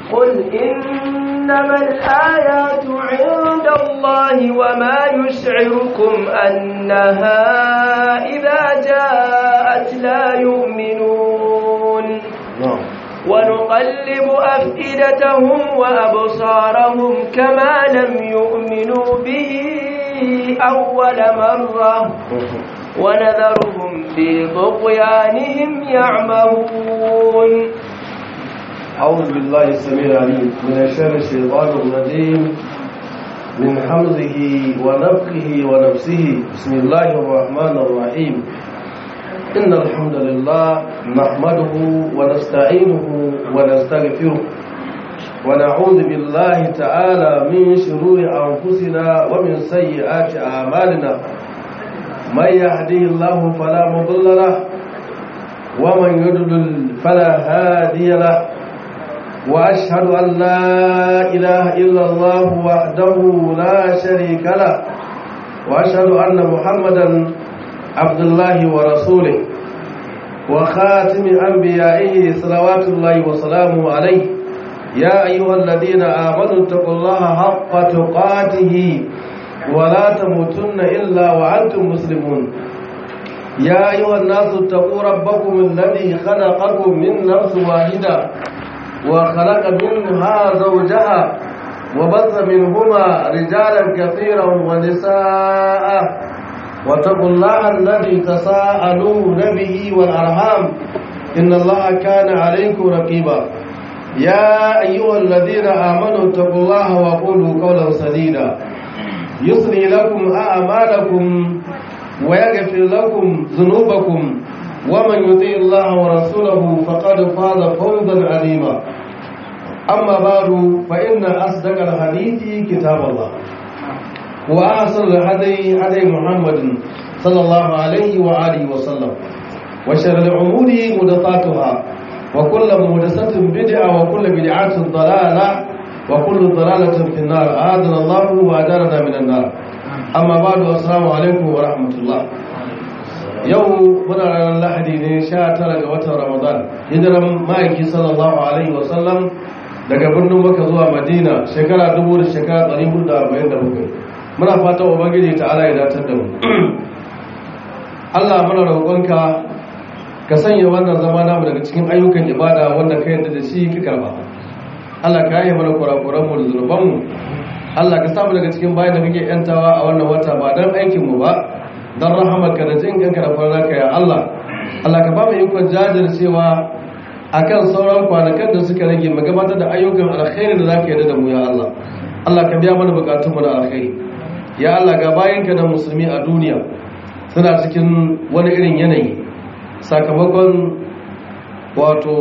قل إنما الآيات عند الله وما يشعركم أنها إذا جاءت لا يؤمنون ونقلب أفئدتهم وأبصارهم كما لم يؤمنوا به أول مرة ونذرهم في طغيانهم يعمهون أعوذ بالله السميع العليم من شر الشيطان الرجيم من حمزه ونفخه ونفسه بسم الله الرحمن الرحيم إن الحمد لله نحمده ونستعينه ونستغفره ونعوذ بالله تعالى من شرور أنفسنا ومن سيئات أعمالنا من يهديه الله فلا مضل له ومن يضلل فلا هادي له وأشهد أن لا إله إلا الله وحده لا شريك له وأشهد أن محمدا عبد الله ورسوله وخاتم أنبيائه صلوات الله وسلامه عليه يا أيها الذين آمنوا اتقوا الله حق تقاته ولا تموتن إلا وأنتم مسلمون يا أيها الناس اتقوا ربكم الذي خلقكم من نفس واحدة وخلق منها زوجها وبث منهما رجالا كثيرا ونساء واتقوا الله الذي تساءلون به والأرحام إن الله كان عليكم رقيبا يا أيها الذين آمنوا اتقوا الله وقولوا قولا سديدا يصلي لكم أعمالكم ويغفر لكم ذنوبكم ومن يطيع الله ورسوله فقد فاز فوزا عظيما أما بعد فإن أصدق الحديث كتاب الله وأحسن الهدي هدي محمد صلى الله عليه وآله وسلم وشر الأمور محدثاتها وكل محدثة بدعة وكل بدعة ضلالة وكل ضلالة في النار أعاذنا الله وأجارنا من النار أما بعد السلام عليكم ورحمة الله yau muna ranar lahadi ne sha tara ga watan ramadan hijiran ma'aiki sallallahu alaihi wasallam daga birnin maka zuwa madina shekara dubu da shekara ɗari hudu da arba'in da bakwai muna fata ubangiji ta ala ya datar da mu allah muna roƙonka ka sanya wannan zama namu daga cikin ayyukan ibada wanda ka yarda da shi ka karba allah ka yi mana kurakuranmu da zunubanmu allah ka samu daga cikin bayan da kake yantawa a wannan wata ba don aikinmu ba don rahamarka da jin kanka da farnaka ya Allah Allah ka ba mu ikon jajircewa akan sauran kwanakan da suka rage mu gabatar da ayyukan alkhairi da zaka yarda da mu ya Allah Allah ka biya mana bukatun mu na alkhairi ya Allah ga bayanka da musulmi a duniya suna cikin wani irin yanayi sakamakon wato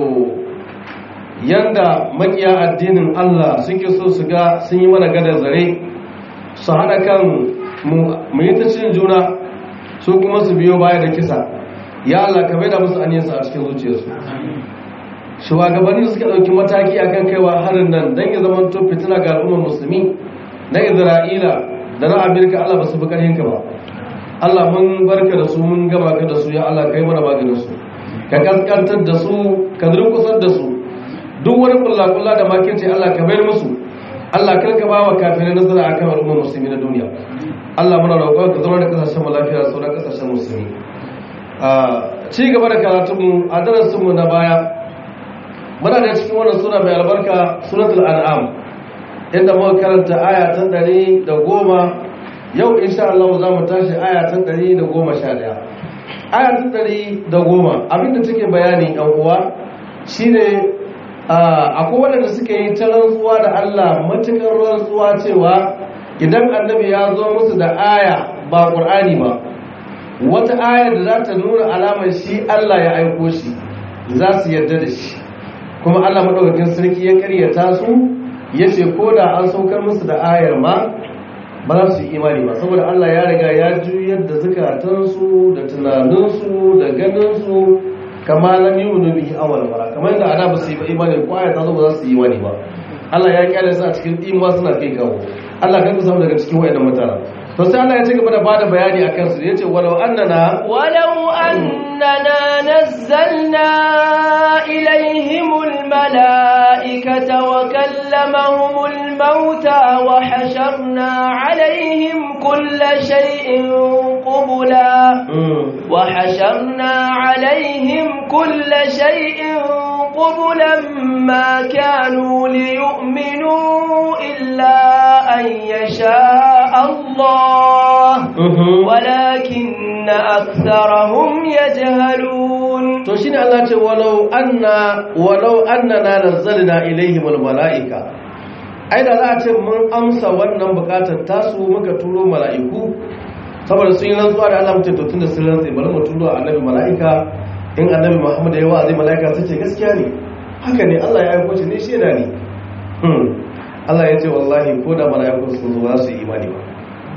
yanda makiya addinin Allah suke so su ga sun yi mana gadar zare su hana kan mu yi ta cin juna su kuma su biyo baya da kisa ya Allah ka bai da musu aniyarsu a cikin zuciyarsu shugabanni suka ɗauki mataki akan kaiwa harin nan don ya zama to fitina ga al'ummar musulmi na isra'ila da na amerika Allah ba su fi ƙarhinka ba Allah mun barka da su mun gama ka da su ya Allah ka yi mana maganin su ka kaskantar da su ka durkusar da su duk wani kulla-kulla da makirci Allah ka bayar musu Allah kar ka ba wa kafirai nasara akan al'ummar musulmi na duniya Allah muna roƙon ka zama da kasashen mu lafiya da sauran kasashen musulmi a ci gaba da karatunmu a darasin mu na baya muna da cikin wannan sura mai albarka suratul an'am inda muka karanta aya ta ɗari da goma yau insha Allah za mu tashi aya ta ɗari da goma sha ɗaya aya ta ɗari da goma abinda take bayani yan uwa shine akwai waɗanda suka yi ta rantsuwa da Allah matukar rantsuwa cewa idan annabi ya zo musu da aya ba ƙur'ani ba wata aya da za ta nuna alamar shi Allah ya aiko shi za su yarda da shi kuma Allah maɗaukakin sarki ya karyata su ya ce ko da an saukar musu da ayar ma ba za su yi imani ba saboda Allah ya riga ya juyar da zukatansu da tunaninsu da ganinsu kama lam yu'minu bihi awwal mara kamar yadda ada ba su yi imani ko aya ta zo ba za su yi imani ba Allah ya kyale su a cikin imuwa suna kai kawo Allah kan samu daga cikin wayannan mutane to sai Allah ya ci gaba da bada bayani akan su yace walau annana ولو أننا نزلنا إليهم الملائكة الملائكة وكلمهم الموتى وحشرنا عليهم كل شيء قبلا وحشرنا عليهم كل شيء قبلا ما كانوا ليؤمنوا إلا أن يشاء الله ولكن أكثرهم يجهلون to shine Allah ce walau anna walau annana nazzalna ilaihim almalaika ai da za a ce mun amsa wannan bukatar tasu muka turo mala'iku saboda sun yi rantsuwa da Allah mutum to tunda sun rantsa bari mu turo annabi mala'ika in annabi Muhammad ya wa'azi mala'ika sai ce gaskiya ne haka ne Allah ya aiko shi ne shaida ne Allah ya ce wallahi ko da mala'iku sun zo ba su yi imani ba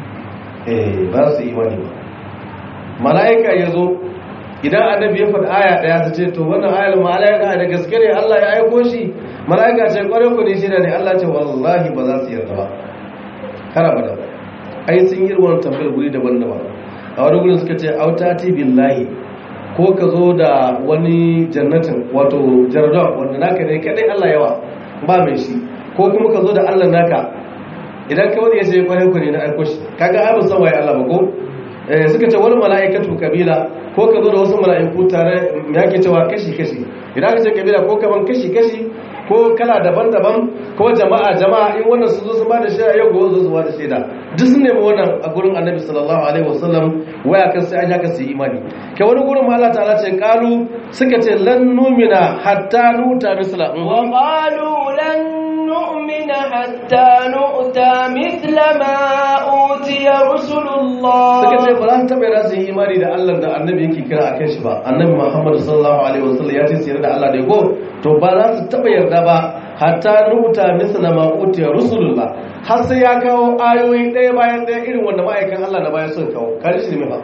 eh ba su yi imani ba mala'ika ya zo idan annabi ya faɗi aya ɗaya ta ce to wannan ayar mala'ika da gaske ne Allah ya aiko shi mala'ika ce ƙwarai ku ne shi ne Allah ce wallahi ba za su yarda ba kara ba da ai sun yi ruwan tambayar guri daban-daban a wani gurin suka ce autati billahi ko ka zo da wani jannatin wato jardon wanda naka ne kadai Allah yawa ba mai shi ko kuma ka zo da Allah naka idan ka wani ya ce ƙwarai ku ne na aiko shi kaga ai ba san waye Allah ba ko suka ce wani mala'ikatu kabila ko ka zo da wasu mala'iku tare ya ke cewa kashi-kashi idan ka ce kabila ko kaman kashi-kashi ko kala daban-daban ko jama'a jama'a in wannan su zo su ba da shaida yau gobe zo su ba da shaida duk sun nemi wannan a gurin annabi sallallahu alaihi wasallam waya kan sai an yaka su imani ke wani gurin ma Allah ta'ala ce qalu suka ce lan numina hatta nuta misla wa qalu lan نؤمن حتى نؤتى مثل ما أوتي رسل الله suka ce ba za su taɓa yana su yi imani da Allah da annabi yake kira a kan shi ba annabi Muhammad sallallahu alaihi wasallam ya ce su yarda da Allah da go to ba za su taɓa yarda ba hatta nuta misla ma utiya rusulullah har sai ya kawo ayoyi ɗaya bayan ɗaya irin wanda ma'aikan Allah na bayan sun kawo kare shi ne ba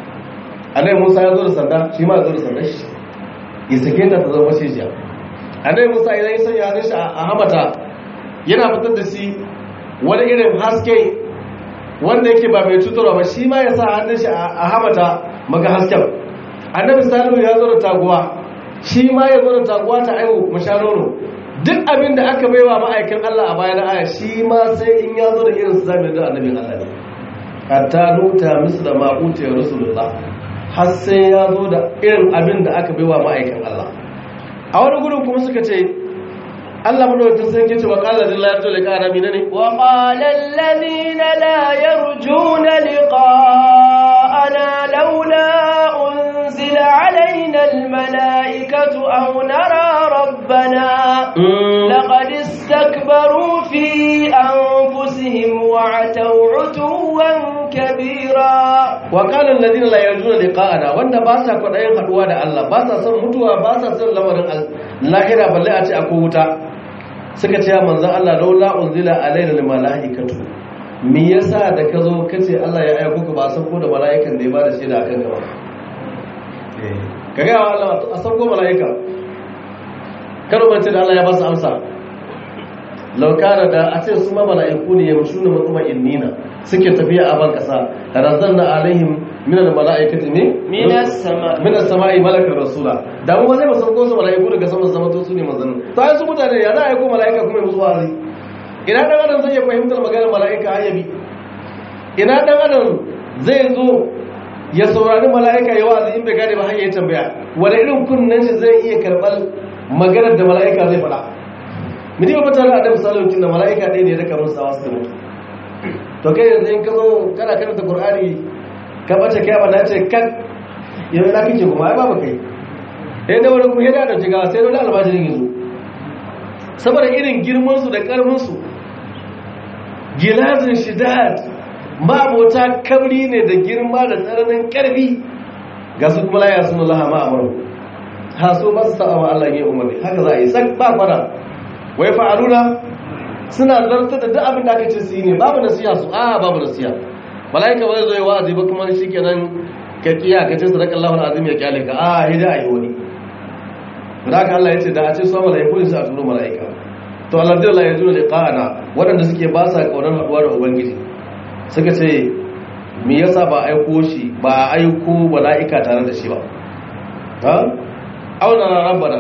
annabi Musa ya zo da sanda shi ma ya zo da sanda shi ya sake ta ta zama cijiya annabi Musa idan ya sanya hannun shi a hamata yana fitar da shi wani irin haske wanda yake ba mai cutarwa ba shi ma ya sa hannun shi a hamata maka hasken annabi salihu ya zo da taguwa shi ma ya zo da taguwa ta aiwu masharono duk abin da aka baiwa ma'aikin Allah a bayan aya shi ma sai in ya zo da irin su zamin da annabin Allah ne hatta nuta misla ma utiya rasulullah har sai ya zo da irin abin da aka baiwa ma'aikin Allah a wani gudun kuma suka ce Allah madawacin sun kice wa qala lillahi yarju liqa'ana minani wa qala alladhina la yarjuna liqa'ana laula unzila alaina almalaikatu aw nara rabbana laqad istakbaru fi anfusihim wa ataw utuwan kabira wa qala alladhina la yarjuna liqa'ana wanda ba sa kwadayin haduwa da Allah ba sa son mutuwa ba sa son lamarin lahira balle a ce akwai wuta suka ce ya manzan Allah laula unzila alaina lil malaikatu me yasa da ka zo kace Allah ya aika ka ba san ko da malaikan da ya bada shaida akan ka ba ka ga Allah a san ko malaika karo bace da Allah ya ba su amsa law kana da a ce su ma malaiku ne yamshuna mutuma innina suke tafiya a ban kasa razanna alaihim min al malaikati ne min as-sama min as-sama'i malakar rasula da mu zai musan ko su malaiku daga sama sama to su ne manzanni to ai su mutane ya za a yi ko malaika kuma musu wazi ina dan adam zai fahimtar maganar malaika ayyabi ina dan adam zai zo ya saurari malaika ya wazi in bai gane ba har ya tambaya wani irin kunnen shi zai iya karɓar maganar da malaika zai faɗa miji ba mutane a dabi salautin da malaika ɗaya ne ya raka musu sawa su mutu to kai yanzu in ka zo kana karanta qur'ani ka bace kai ba ce kan yanzu na kike kuma ai babu kai eh da wani kuma da jiga sai dole albajirin yanzu saboda irin girman su da karfin su gilazin shidad mabota kabri ne da girma da tsananin karfi ga su kuma laya sun Allah ma amaru ha so ba su sa'a wa Allah ya umarni haka za a yi sak ba fara wai fa'aluna suna zartar da duk abin da aka ce su yi ne babu nasiha su a babu nasiha malaika ba zai zo wa'azi ba kuma shi kenan ka kiya ka ce sadaka Allahu azim ya kyale ka a hida ayi wani da haka Allah ya ce da a ce su malaiku ne su a turo malaika to Allah dai ya jura liqa'ana waɗanda suke ba sa kaunar haduwa da ubangiji suka ce me yasa ba aiko shi ba aiko malaika tare da shi ba ha auna rabbana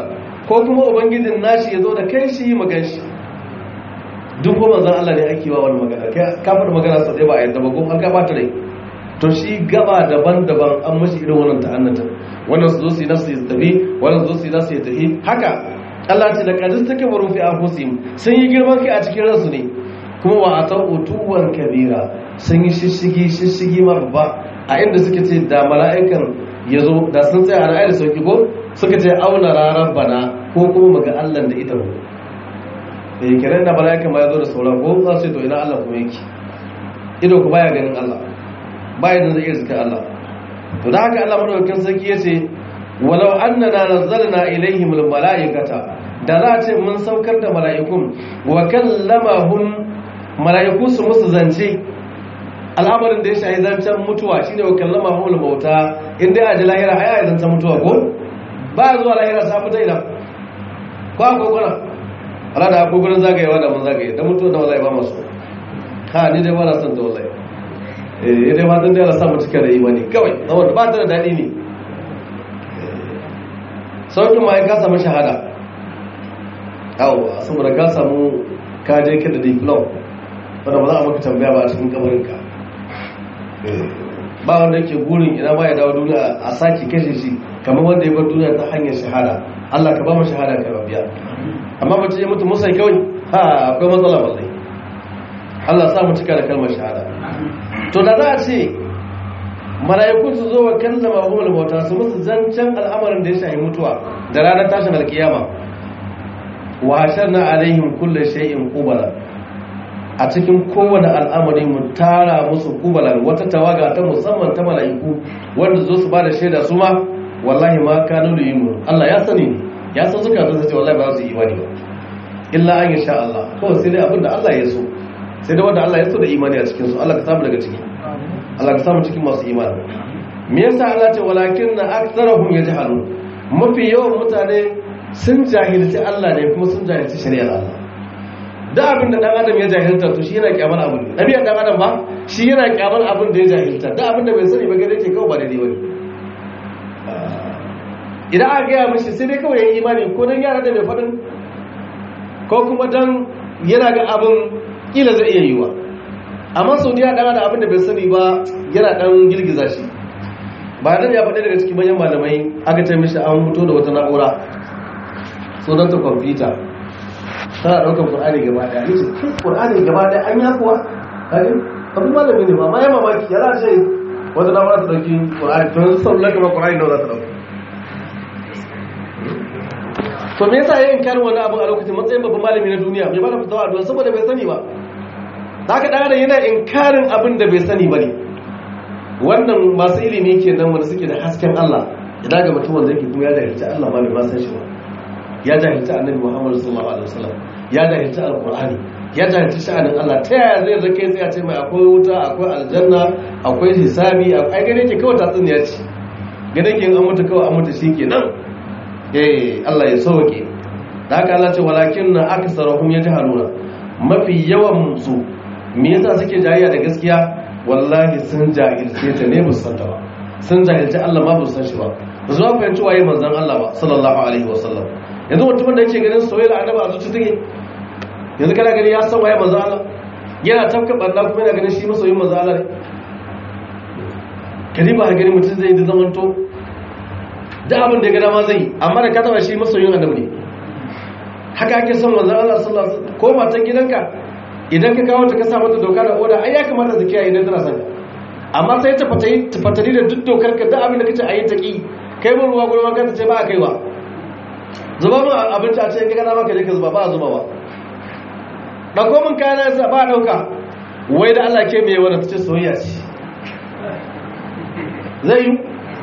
ko kuma ubangijin nashi ya zo da kai shi magan shi duk ko manzon Allah ne ake wa wani magana kai ka faɗi magana sau ɗaya ba a yadda ba ko an ka ɓata rai to shi gaba daban-daban an mashi irin wannan ta'annata wannan su zo su yi nasu ya tafi wannan su zo su yi nasu ya tafi haka Allah ce da kadis take baro fi anfusihim sun yi girman kai a cikin ransu ne kuma wa atan utuwan kabira sun yi shishigi shishigi ma babba a inda suke ce da mala'ikan ya zo da sun tsaya a ra'ayi da sauki ko suka ce auna rarar bana ko kuma muga Allah da ita mu eh kiran da mala'ikan ma ya zo da sauran ko za su ce to ina Allah kuma yake ido ku baya ganin Allah baya da zai iya zika Allah to da haka Allah madaukakin sarki yace walau annana nazzalna ilaihim almalaikata da za a ce mun saukar da mala'ikun wa kallamahum mala'iku su musu zance al'amarin da ya shahi zancen mutuwa shine wa kallamahum almauta inda ya ji lahira ai ai zancen mutuwa ko ba zuwa lahira sa fita ina ko akwai kuna ala da akwai gurin zagayewa da mun zagaye da mutuwa da wallahi ba masu ha ni dai ba na son da wallahi eh dai fatan da Allah sa mu cika da imani kawai saboda ba ta da dadi ne saukin ma ka samu shahada yawa saboda ka samu ka je ka da diplom wanda ba za a maka tambaya ba a cikin kamarinka ba wanda yake gurin ina ba ya dawo duniya a sake kashe shi kamar wanda ya bar duniya ta hanyar shahada Allah ka ba mu shahada ka rabiya amma mace ya mutu musai kawai ha akwai matsala wallahi Allah sa mu cika da kalmar shahada to da za a ce mala'iku su zo wa kallama humul mauta su musu zancen al'amarin da ya shahi mutuwa da ranar tashin alkiyama wa hasharna alaihim kullu shay'in qubala a cikin kowane al'amari mu tara musu kubalan wata tawaga ta musamman ta mala'iku wanda zo su bada shaida su ma wallahi ma kanu da yin Allah ya sani ne ya san suka zo ce wallahi ba su yi imani ba illa an yasha Allah kawai sai dai abin da Allah ya so sai dai wanda Allah ya so da imani a cikin su Allah ka samu daga ciki Allah ka samu cikin masu imani me yasa Allah ce walakin na aktharuhum yajhalun mafi yawan mutane sun jahilci Allah ne kuma sun jahilci shari'ar Allah da abin da dan adam ya jahilta to shi yana kyamar abin ne nabiyan dan adam ba shi yana kyamar abin da ya jahilta da abin da bai sani ba gare yake kawai ba daidai bane idan aka gaya mishi sai dai kawai ya yi imani ko dan yara da mai faɗin ko kuma dan yana ga abin kila zai iya yiwa amma sau da ya ɗana da abin da bai sani ba yana ɗan girgiza shi ba nan ya faɗi daga cikin manyan malamai aka ce mishi an fito da wata na'ura sunanta kwamfuta tana ɗaukar ƙur'ani gaba ɗaya yace ƙur'ani gaba ɗaya an ya kuwa kaji abin malami ne ba ma ya mamaki ya za ce wata na'ura ta ɗauki ƙur'ani to yanzu sallar kamar ƙur'ani nawa za ta ɗauka to me yasa yayin karin wani abin a lokacin matsayin babban malami na duniya bai bada fitawa addu'a saboda bai sani ba haka dan adam yana inkarin abin da bai sani bane wannan masu ilimi kenan wanda suke da hasken Allah idan ga mutum wanda yake kuma ya jahilci Allah ba ne ba san shi ba ya jahilci annabi Muhammad sallallahu alaihi wasallam ya jahilci alqur'ani ya jahilci sha'anin Allah ta yaya zai zake sai ya ce mai akwai wuta akwai aljanna akwai hisabi ai gane ke kawai tatsuniya ce gane ke an mutu kawai an mutu shikenan eh Allah ya sauke da haka Allah ce walakin na aksarahum yajhaluna mafi yawan su me yasa suke jayayya da gaskiya wallahi sun jahilce ta ne musan ta ba sun jahilci Allah ma san shi ba ba su fahimci waye manzon Allah ba sallallahu alaihi wasallam yanzu mutumin da yake ganin soyayya annabi a zuci take yanzu kana gani ya san waye manzon Allah yana tafka banda kuma yana ganin shi masoyin manzon Allah ne kadi ba gani mutum zai da zamanto da abin da ya gada ma zai amma da ka taba shi masoyin annabi ne haka ake son manzon Allah sallallahu alaihi wasallam ko matan gidanka idan ka kawo ta ka sa mata doka da oda ai ya kamata ta kiyaye idan tana son ka amma sai ta fatayi ta fatali da duk dokar ka da abin da kace ayi ta ki kai mun ruwa gurin wanka ta ce ba a kaiwa zuba mun abinci a ce in ka gana maka je ka zuba ba a zuba ba dauko mun kayana sa ba a dauka wai da Allah ke mai wannan ta ce soyayya ce zai yi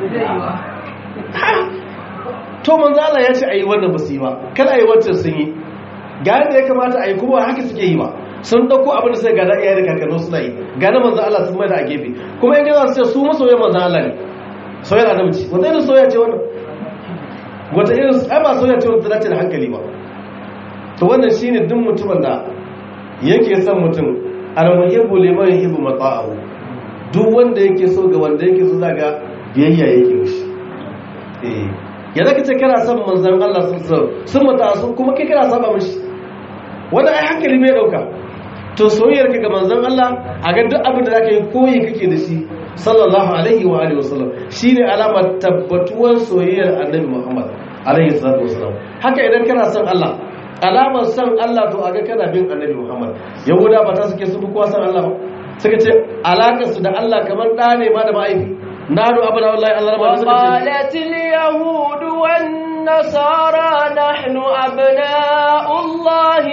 to manzo Allah ya ce ayi wannan ba su yi ba kada ayi wancan sun yi ga yadda ya kamata ayi kuma haka suke yi ba sun dauko abin da sai ga da iyaye da kakanni suna yi ga na manzo Allah sun mai da a gefe kuma in ga su ce su masoyan manzo Allah ne soyayya annabi ce wata irin soyayya ce wannan wata irin ai ba soyayya ce wanda dace da hankali ba to wannan shine duk mutumin da yake son mutum al-muhibbu liman yuhibbu mata'ahu duk wanda yake so ga wanda yake so zaga biyayya yake mishi ya zaka ce kana son manzon Allah sallallahu alaihi sun mata su kuma kai kana saba mishi wanda ai hankali bai dauka to soyayyar ka ga manzon Allah a ga duk abin da zaka yi koyi kake da shi sallallahu alaihi wa alihi wasallam shine alamar tabbatuwar soyayyar annabi Muhammad alaihi salatu wasallam haka idan kana son Allah alamar son Allah to aga kana bin annabi Muhammad yahuda ba ta suke su kowa son Allah ba suka ce alakar su da Allah kamar da ne ma da ma'aifi nadu abana wallahi Allah ba suka ce وقالت اليهود والنصارى نحن أبناء الله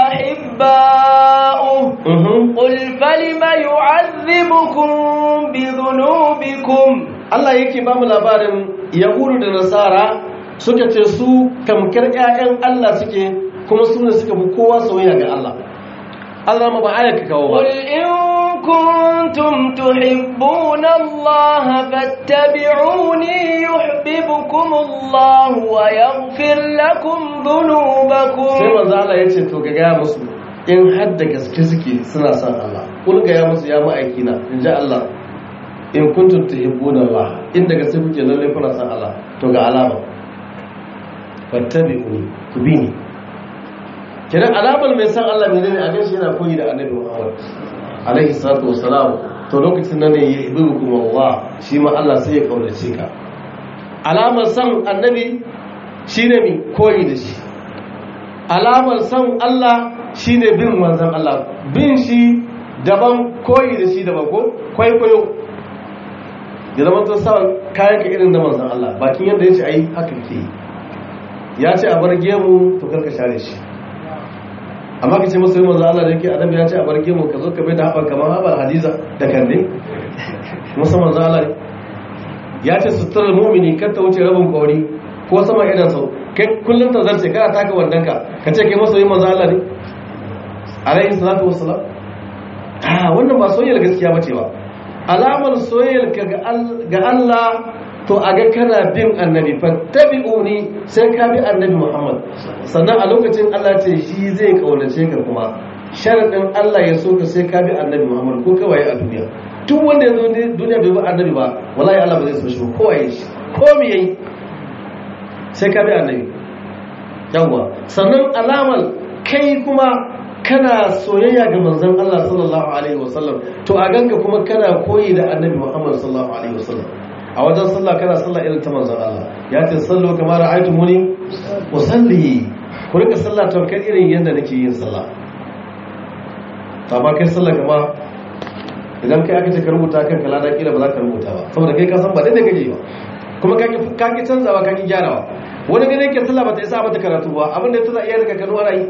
وأحباؤه Mhm. قل فلم يعذبكم بذنوبكم Allah yake ba mu labarin yahudu da nasara suka ce su kamkar 'ya'yan Allah suke kuma su ne suka fi kowa soyayya ga Allah Allah ma ba aya ka kawo ba قل إن كنتم تحبون الله فاتبعوني يحببكم الله ويغفر لكم sai ذنوبكم manzo Allah ya ce to ga gaya musu in har da gaske suke suna son Allah kul ga ya musu ya ma'aikina in ji Allah in kuntum tuhibbuna Allah in da gaske kuke lalle kuna son Allah to ga alama fattabi'uni ku bi ni kiran alamar mai san Allah ne ne a gaishe yana koyi da Annabi Muhammad alaihi salatu wassalam to lokacin nan ne ya ibukum Allah shi ma Allah sai ya kaunace ka alamar san Annabi shine mi koyi da shi alamar san Allah shine bin manzon Allah bin shi daban koyi da shi daban ko kwaikwayo ya zama to sa kayan ka irin na manzon Allah bakin yadda yace ai haka ke yi ya ce a bar gemu to karka share shi amma ka ce masa yi manzon Allah da yake adam ya ce a bar gemu ka zo ka bai da haɓar kamar haɓar hadiza da kande musa manzon Allah ne ya ce suturar mumini kar ta wuce rabin kauri ko sama idan sau kai kullum ta zarce kana taka wandanka ka ce kai masoyin manzo Allah ne alaihi salatu wassalam ah wannan ba soyayyar gaskiya bace ba alamar soyayyar ka ga Al- ga Allah to a ga kana bin annabi fattabi'uni sai ka bi annabi Muhammad sannan a lokacin Allah ce shi zai kaunace ka kuma sharadin Allah ya so ka sai ka bi annabi Muhammad ko kawai a duniya duk wanda ya zo duniya bai bi annabi ba wallahi Allah ba zai so shi ba kowa ya shi ko me yayi sai ka bi annabi yawwa sannan alamar kai kuma kana soyayya ga manzon Allah sallallahu alaihi wasallam to a ganka kuma kana koyi da annabi Muhammad sallallahu alaihi wasallam a wajen sallah kana sallah irin ta manzon Allah ya ce sallu kamar ra'aytumuni usalli ku rika sallah to kai irin yanda nake yin sallah to amma kai sallah kama idan kai aka ce ka rubuta kan kala da kila ba za ka rubuta ba saboda kai ka san ba daidai kake ba kuma ka ki canzawa ka ki gyarawa wani gane ke sallah ba ta isa mata karatu ba abin da ya tana iya daga kanu ana yi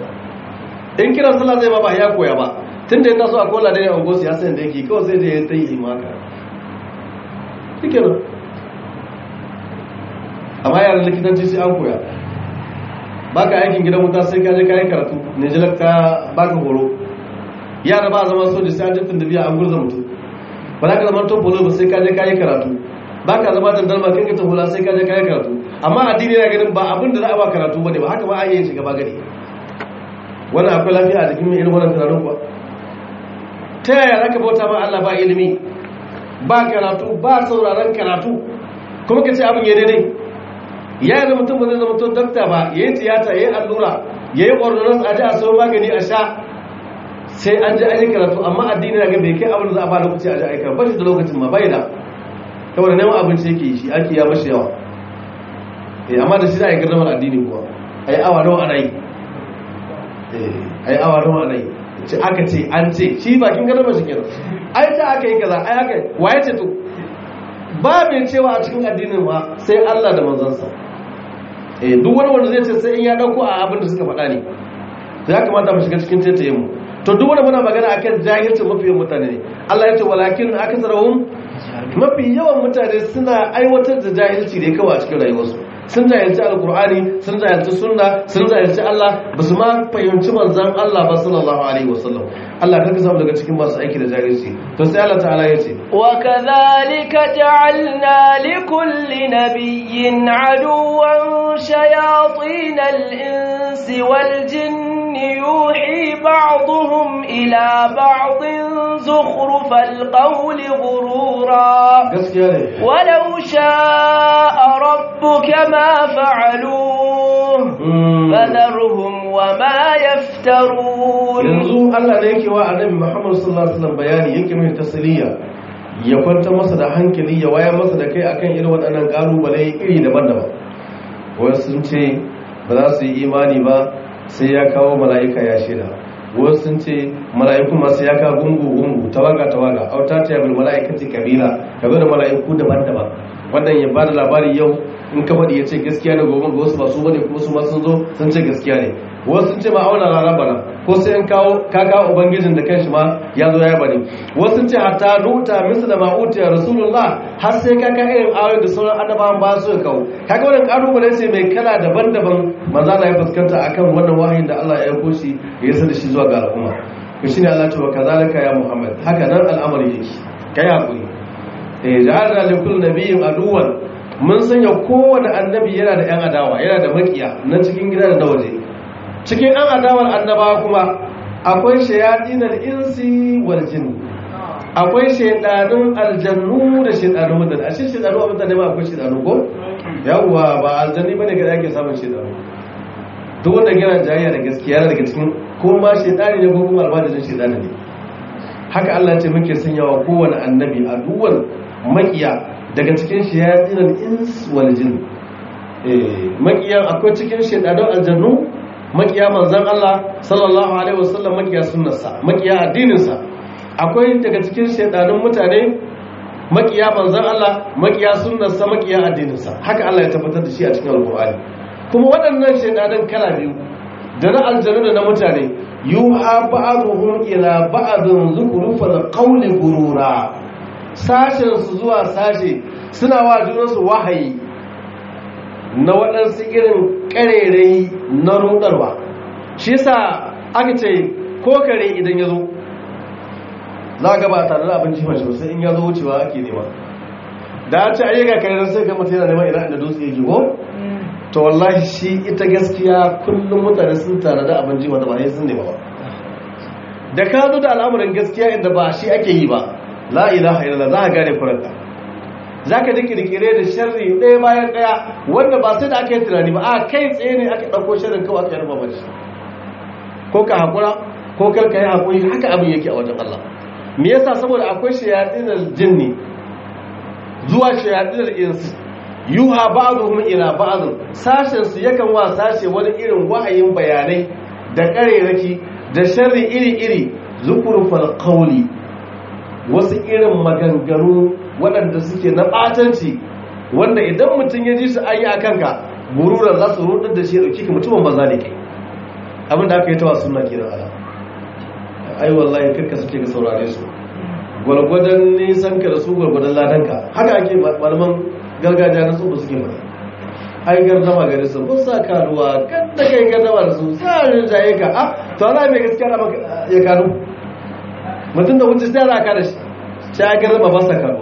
in kiran sallah zai ba ba ya koya ba tun da ya taso a kola da ya angosu ya sayan da yake kawai sai da ya ta yi maka shike nan amma yaran likitanci sai an koya ba ka aikin gidan wuta sai ka je ka yi karatu ne jilar ka ba ka horo yara ba a zama soja sai an jifin da biya an gurza mutum ba za ka zama top polo ba sai ka je ka yi karatu ba ka zama dandalma kan ka ta hula sai ka je ka yi karatu amma addini yana ganin ba abin da za a ba karatu ba ne ba haka ba a yi shiga ba gani wannan akwai lafiya a jikin mai irin wannan tunanin kuwa ta yaya za ka bauta ma Allah ba ilimi ba karatu ba sauraron karatu kuma ka ce abin ya daidai ya yi mutum ba zai zama to dakta ba ya yi tiyata ya yi allura ya yi ordonance a ji a sau magani a sha sai an ji an yi karatu amma addini na ga bai kai abin da za a ba lokaci a ji a yi karatu ba shi da lokacin ma bai da saboda neman abinci yake yi shi ake ya mashi yawa eh amma da shi za a yi gardamar addini kuwa a yi awa nawa ana yi ai awa nawa nai ce aka ce an ce shi bakin gadon shi kenan ai ta aka yi kaza ai aka waye ce to ba mai cewa a cikin addinin ma sai Allah da manzansa eh duk wani wanda zai ce sai in ya dauko a abin da suka faɗa ne to ya kamata mu shiga cikin taitayen mu to duk wanda muna magana akan jahilcin mafiyan mutane ne Allah ya ce walakin akasarahum mafi yawan mutane suna aiwatar da jahilci ne kawai a cikin rayuwarsu sun jahilci alkur'ani sun jahilci sunna sun jahilci Allah ba su ma fahimci manzan Allah ba sallallahu alaihi wasallam Allah kanka samu daga cikin masu aiki da jahilci to sai Allah ta'ala ya ce wa kadhalika ja'alna likulli nabiyyin aduwwan shayatin al-insi wal jinni yuhi بعضهم إلى بعض زخرف القول غرورا gaskiya ne ولو شاء ربك ما فعلوه فذرهم وما يفترون yanzu Allah ne yake wa annabi Muhammad sallallahu alaihi wasallam bayani yake mai tasliya ya kwanta masa da hankali ya waya masa da kai akan irin waɗannan kalubale iri daban-daban wasu sun ce ba za su yi imani ba sai ya kawo mala'ika ya shaida wasu sun ce mala'iku masu ya kawo gungu-gungu tawaga-tawaga auta ta yabil mala'ikati kabila ka zo da mala'iku daban-daban wannan ya ba da labari yau in ka faɗi ya ce gaskiya ne gobe ga wasu ba su bane kuma su ma sun zo sun ce gaskiya ne wasu sun ce ma auna rana bana ko sai in kawo ka kawo ubangijin da kanshi ma ya zo ya bane wasu sun ce hatta nuta misla ma utiya rasulullah har sai ka ka irin ayoyi da sauran annabawan ba su kawo kaga wannan kalubale ce mai kala daban-daban manzo Allah ya fuskanta akan wannan wahayin da Allah ya aiko shi ya yasa da shi zuwa ga al'umma to shine Allah ya ce wa kazalika ya Muhammad haka nan al'amari yake kai hakuri eh ja'alna li kulli nabiyyin aduwan mun sanya kowane annabi yana da yan adawa yana da makiya na cikin gida da na waje cikin an adawar annabawa kuma akwai shayadinar insi wal jin akwai shaidanun aljannu da shaidanun mutane a cikin shaidanu a mutane ma akwai shaidanu ko yawwa ba aljanni bane ga ake samun shaidanu duk wanda yana jayayya da gaskiya yana daga cikin ko ma shaidani ne ko kuma almajirin shaidani ne haka Allah ce muke sanyawa kowane annabi a duwan makiya daga cikin shayadinar ins wal jin eh makiyan akwai cikin shaidanun aljannu makiya manzan Allah sallallahu alaihi wasallam makiya sunnarsa makiya addininsa akwai daga cikin shaidanun mutane makiya manzan Allah makiya sunnarsa makiya addininsa haka Allah ya tabbatar da shi a cikin alkur'ani kuma waɗannan shaidanun kala biyu da na aljanu da na mutane yuha ba'dhum ila ba'dhin zukhrufal qawli gurura sashen su zuwa sashe suna wa junansu wahayi na waɗansu irin ƙarerai na rudarwa shi sa aka ce ko kare idan ya zo za ga ba tare da abin jima shi sai in ya zo wucewa ake nema da ce ayyuka kare sai ga mutum yana neman ina inda dutse yake ko to wallahi shi ita gaskiya kullum mutane sun tare da abin jima da ba sai sun nema ba da ka zo da al'amuran gaskiya inda ba shi ake yi ba la ilaha illallah za ka gane furanka za ka ji kirkire da sharri ɗaya bayan ɗaya wanda ba sai da aka yi tunani ba a kai tsaye ne aka ɗauko sharrin kawai aka yarba mace ko ka haƙura ko kar ka yi haƙuri haka abin yake a wajen Allah me yasa saboda akwai shayatinar jinni zuwa shayatinar insu yuha ba'dhum ila ba'd sashen su yakan wa sashe wani irin wahayin bayanai da ƙareraki da sharri iri-iri zukurfal qawli wasu irin maganganu waɗanda suke na ɓatanci wanda idan mutum ya ji su ayi a kanka gururar za su rudar da shi ya ɗauki ka mutumin maza ne kai abin da aka yi tawa suna kenan ala ai wallahi karka suke ka saurare su gwargwadon nisan ka da su gwargwadon ladanka haka ake malaman gargajiya na tsoba suke mana ai gardama gari su mun sa karuwa kan da kai gardama da su tsarin jaye ka a to ana mai gaskiya da ya kanu mutum da wuce sai za ka da shi sai ya gardama ba sa karuwa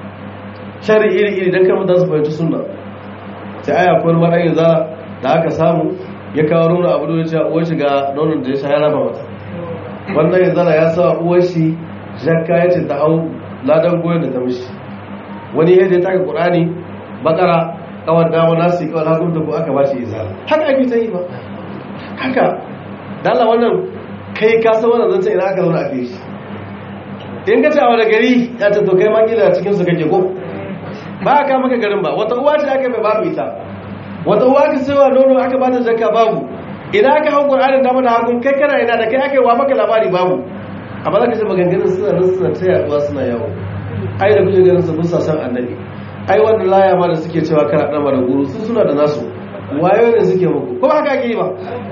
shari iri-iri don kan mutane su fahimci sunna sai aya kuwar marayin za da aka samu ya kawo nuna abu da ya uwar shiga nonon da ya sha ya raba mata wannan yin zara ya sa uwar shi jakka ya ce ta hau ladan goyon da ta mishi wani ya je taka ƙurani bakara kawar dama nasu yi kawar hagun da ko aka ba shi izala haka ake ta yi ba haka dala wannan kai kasa wannan zan ina aka zauna a kai shi in ka ce a wani gari ya ce to kai makila cikinsu kake ko ba a kama ka garin ba wata uwa ce aka mai babu ita wata uwa ka sewa nono aka bata zakka babu ina aka hau qur'anin dama da hagun kai kana ina da kai aka yi wa maka labari babu amma za ka ce maganganun suna nan suna ta yaduwa suna yawo ai da kuke ganin su musa san annabi ai wanda laya ma da suke cewa kana dan da guru su suna da nasu wayo ne suke muku ko ba haka ake yi ba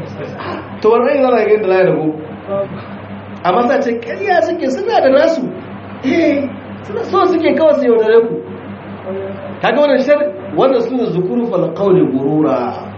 to wannan yana ga da laya da guru amma sa ce kariya suke suna da nasu eh suna so suke kawai su yaudare ku kaga wannan shar wannan suna zukuru fal qawli gurura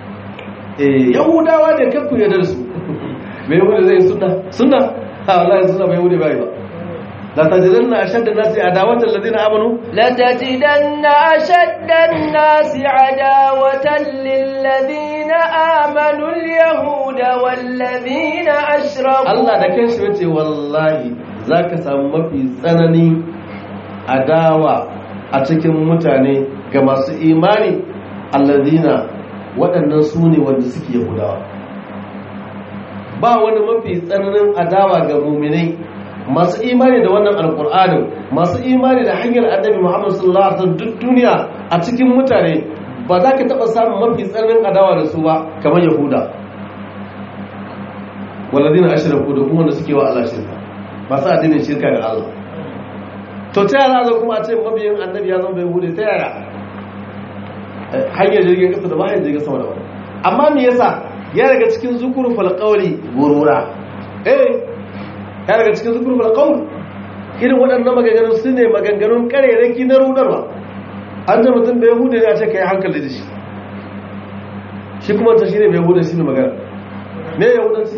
eh yahudawa da kakku yadda su me yahudi zai sunna sunna ha wallahi sunna bai yahudi bai ba la tajidanna ashadda an-nasi adawatan alladhina amanu لتجدن أشد الناس عداوة للذين آمنوا اليهود والذين أشركوا Allah da kanshi yace wallahi zaka samu mafi tsanani adawa a cikin mutane ga masu imani alladhina waɗannan su ne wanda suke yahudawa ba wani mafi tsananin adawa ga muminai masu imani da wannan alkur'anin masu imani da hanyar annabi muhammad sallallahu alaihi wasallam duk duniya a cikin mutane ba za ka taɓa samun mafi tsananin adawa da su ba kamar yahuda walladina ashraku da kuma wanda suke wa Allah shirka masu addinin shirka ga Allah to ta yara zo kuma a ce mabiyin annabi ya zama bai hude ta yara hanyar jirgin kasa da ba hanyar jirgin sama da wani amma me yasa ya daga cikin zukuru falqauli gurura eh ya daga cikin zukuru falqauli irin waɗannan maganganun su ne maganganun kareraki na rudarwa an da mutum bai hude ne a ce ka yi hankali da shi shi kuma ta shi ne bai hude shi ne magana me ya hudanci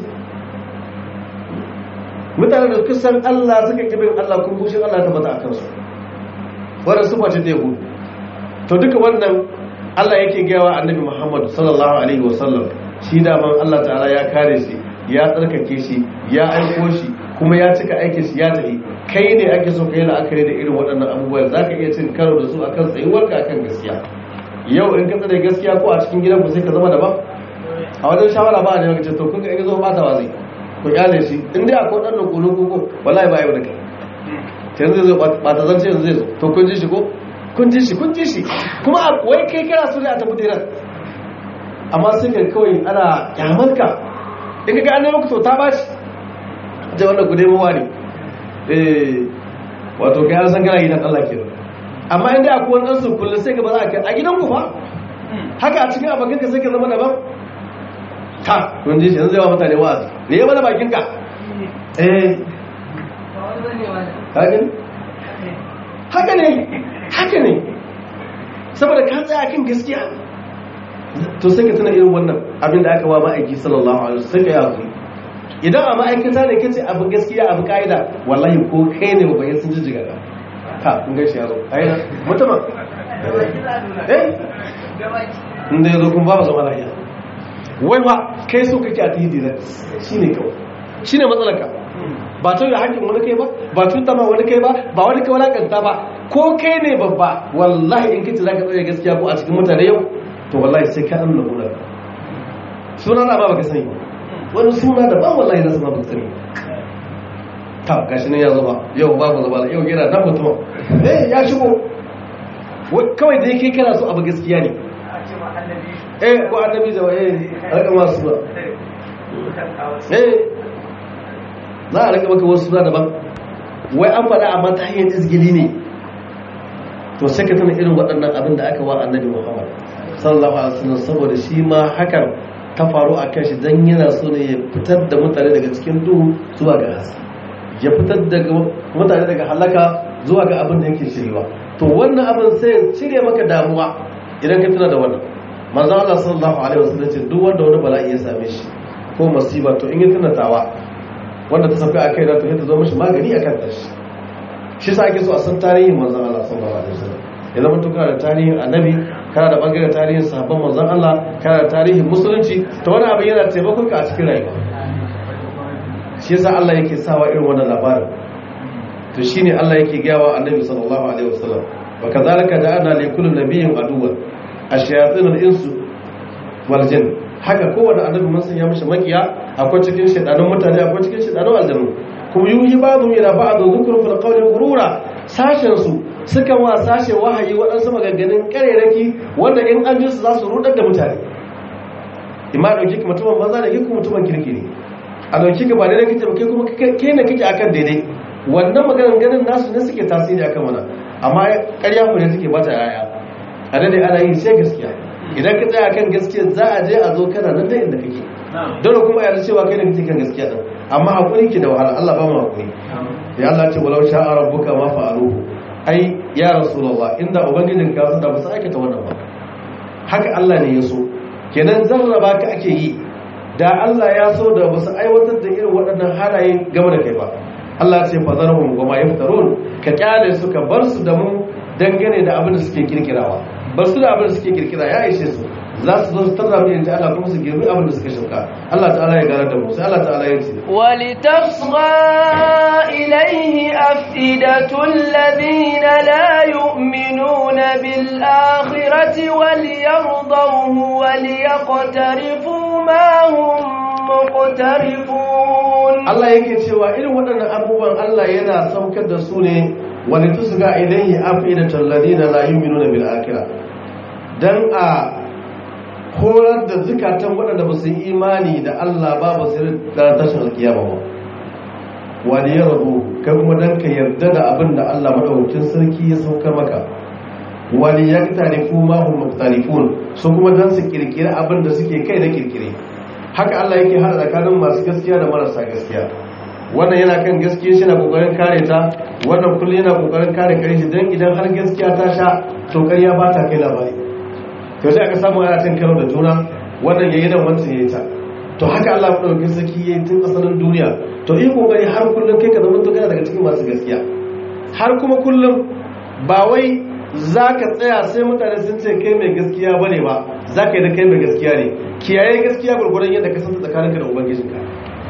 mutane da kusan Allah suka kibin Allah kun bushin Allah ta bata a kansu wadda su face ta yahudu to duka wannan Allah yake gawa annabi Muhammad sallallahu alaihi wasallam shi daman Allah ta'ala ya kare shi ya tsarkake shi ya aiko shi kuma ya cika aikin shi ya tafi kai ne ake so kai la'akari da irin waɗannan abubuwa za ka iya cin karo da su akan tsayuwarka akan gaskiya yau in ka tsare gaskiya ko a cikin gidanku sai ka zama daban a wajen shawara ba a ne maka to kun ga in zo ba ta wazi ku kyale shi in dai akwai ɗan nukunin kuku wallahi ba yau da kai yanzu zai zo ba ta zance yanzu zai zo to kun ji shi ko kun ji shi kun ji shi kuma wai kai kana so ne a tafi dinar amma sai ka kawai ana kyamarka in ka ga an nemi to ta bashi je wannan gude mawa ne eh wato kai an san kana gidan Allah kenan amma inda akwai wani ɗansu kullum sai ka ba za a kai a gidan ku fa haka a cikin abokan ka sai ka zama daban ta kun ji shi yanzu zai wa mutane wa'azi ne ya mana bakin ka eh haka ne haka ne haka ne saboda ka tsaya kan gaskiya to sai ka tuna irin wannan abin da aka wa ma'aiki sallallahu alaihi wasallam sai ka yi hakuri idan a ma'aikata ne kace abu gaskiya abu ka'ida wallahi ko kai ne ba sun jijjiga ka ka kun ga shi yazo ai mutuma eh inda yazo kun ba zama lafiya wai ba kai so kake a tihi direct shine kawai shine matsalar ka ba to da hakkin wani kai ba ba tuta ma wani kai ba ba wani kai walakanta ba ko kai ne babba wallahi in kace zaka tsaya gaskiya ko a cikin mutane yau to wallahi sai ka amna gurar suna na ba baka sani ba wani suna da ba wallahi na sama baka sani ta gashi ne ya zuba yau babu zuba yau yana dan mutum eh ya shigo kawai da yake kana so abu gaskiya ne eh ko annabi da eh raka masu ba eh za a raka maka wasu suna daban wai an faɗa amma ta hanyar izgili ne to sai ka tana irin waɗannan abin da aka wa annabi muhammad sallallahu alaihi wasallam saboda shi ma hakan ta faru a kan shi don yana so ne ya fitar da mutane daga cikin duhu zuwa ga haske ya fitar da mutane daga halaka zuwa ga abin da yake shiriwa to wannan abin sai ya cire maka damuwa idan ka tuna da wannan manzo Allah sallallahu alaihi wasallam ce duk wanda wani bala'i ya same shi ko masiba to in ya tuna tawa wanda ta sauka akai da to ta zo mishi magani akan ta shi shi sa ake so a san tarihin manzo Allah sallallahu alaihi wasallam ya zama to kana da tarihin annabi kana da bangaren tarihin sahabban manzon Allah kana da tarihin musulunci to wani abin yana taimakon ka a cikin rayuwa shi yasa Allah yake sawa irin wannan labarin to shine Allah yake gaya wa annabi sallallahu alaihi wasallam wa kadhalika ja'alna li kulli nabiyyin aduwwan ash-shayatin al-insu wal jinn haka kowanne annabi mun sanya mishi makiya akwai cikin shedanun mutane akwai cikin shedanun aljannu kuma yuhi ba'dhum ila ba'd dhukru fil qawli ghurura sashen su suka wa sashe wahayi waɗansu maganganun ƙarerake wanda in an ji su za su rudar da mutane imma ɗauki ka mutumin banza da kuma mutumin kirki ne a ɗauki ka ba daidai kake ba kai kuma kai ne kake akan daidai wannan maganganun nasu ne suke tasiri akan mana amma ƙarya ku ne suke bata yaya a daidai ana yi sai gaskiya idan ka tsaya akan gaskiya za a je a zo kana nan da inda kake dole kuma yarda cewa kai ne kake kan gaskiya din amma hakuri ki da wahala Allah ba mu hakuri ya Allah ce walau sha'a rabbuka ma fa'aluhu ai ya rasulullah inda ubangijin ka su da ba su aikata wannan ba haka Allah ne ya so kenan zarraba ka ake yi da Allah ya so da ba su aiwatar da irin waɗannan halaye game da kai ba Allah ce fazarhum wa ma yaftarun ka kyale su ka bar su da mu dangane da abin da suke kirkirawa bar su da abin da suke kirkira ya ishe su za su zo su tarra mu inda Allah kuma su girbi abin da suka shuka Allah ta'ala ya gara da mu sai Allah ta'ala ya ce ولتصغى إليه أفئدة الذين لا يؤمنون بالآخرة وليرضوه وليقترفوا ما هم مقترفون Allah yake cewa irin waɗannan abubuwan Allah yana saukar da su ne wani tusga ilayhi afidatul ladina la yu'minuna bil akhirah dan a horar da zukatan waɗanda ba su yi imani da Allah ba ba su da tashin alkiyama ba wani ya rabu kai kuma dan ka yarda da abin da Allah madaukakin sarki ya saukar maka wani ya tarifu ma hum muktarifun su kuma dan su kirkiri abin da suke kai da kirkire haka Allah yake hada tsakanin masu gaskiya da marasa gaskiya wannan yana kan gaskiya shi na kokarin kare ta wannan kullum yana kokarin kare kare shi dan idan har gaskiya ta sha to ƙarya ba ta kai labari to sai aka samu ana cin karo da juna wannan yayi nan wancan yayi ta to haka Allah ya dauki saki yayi tun asalin duniya to yi kokari har kullum kai ka zama to kana daga cikin masu gaskiya har kuma kullum ba wai zaka tsaya sai mutane sun ce kai mai gaskiya bane ba zaka yi da kai mai gaskiya ne kiyaye gaskiya gurgurdan yadda ka san tsakaninka da ubangijinka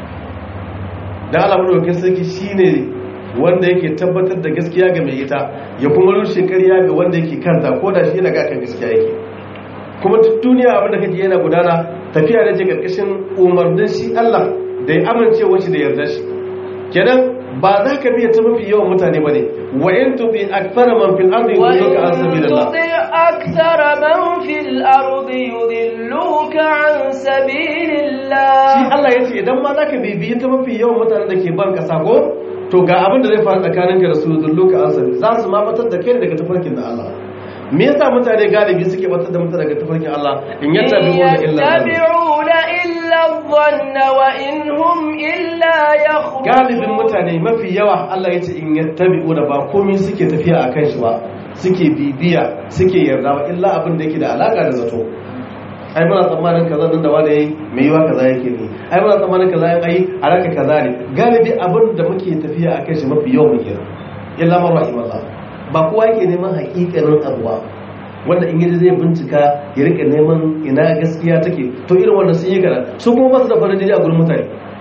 dan Allah madaukakin sarki shine wanda yake tabbatar da gaskiya ga mai ita ya kuma rushe ƙarya ga wanda yake kanta ko da shi yana ga kan gaskiya yake kuma duk duniya abin da kake yana gudana tafiya da ke karkashin umarnin shi Allah da ya amince shi da yarda shi kenan ba za ka biya ta mafi yawan mutane bane wa in tuti akthara man fil ardi yudilluka an sabilillah وإن تطع أكثر من في الأرض يضلوك عن سبيل shi الله Allah ya ce idan ma za ka bibiyi ta mafi yawan mutanen da ke ban kasa ko to ga abin da zai faru tsakaninka da su yudilluka an sabilillah za su ma batar da kai daga tafarkin da Allah me yasa mutane galibi suke batar da mutane daga tafarkin Allah in yattabi'una illa dhanna يتبعون إلا الظن وإن هم إلا يخرجون galibin mutane mafi yawa Allah ya ce in yattabi'u da ba komai suke tafiya akan shi ba suke bibiya suke yarda ba illa abin da yake da alaka da zato ai muna tsammanin kaza nan da wanda yayi mai yiwa kaza yake ne ai muna tsammanin kaza yan ai alaka kaza ne galibi abin da muke tafiya akan shi mafi yawa muke illa man rahimallah ba kowa yake neman hakikanin abu ba wanda in yaji zai bincika ya rika neman ina gaskiya take to irin wanda sun yi gara su kuma ba su da farin jini a gurin mutane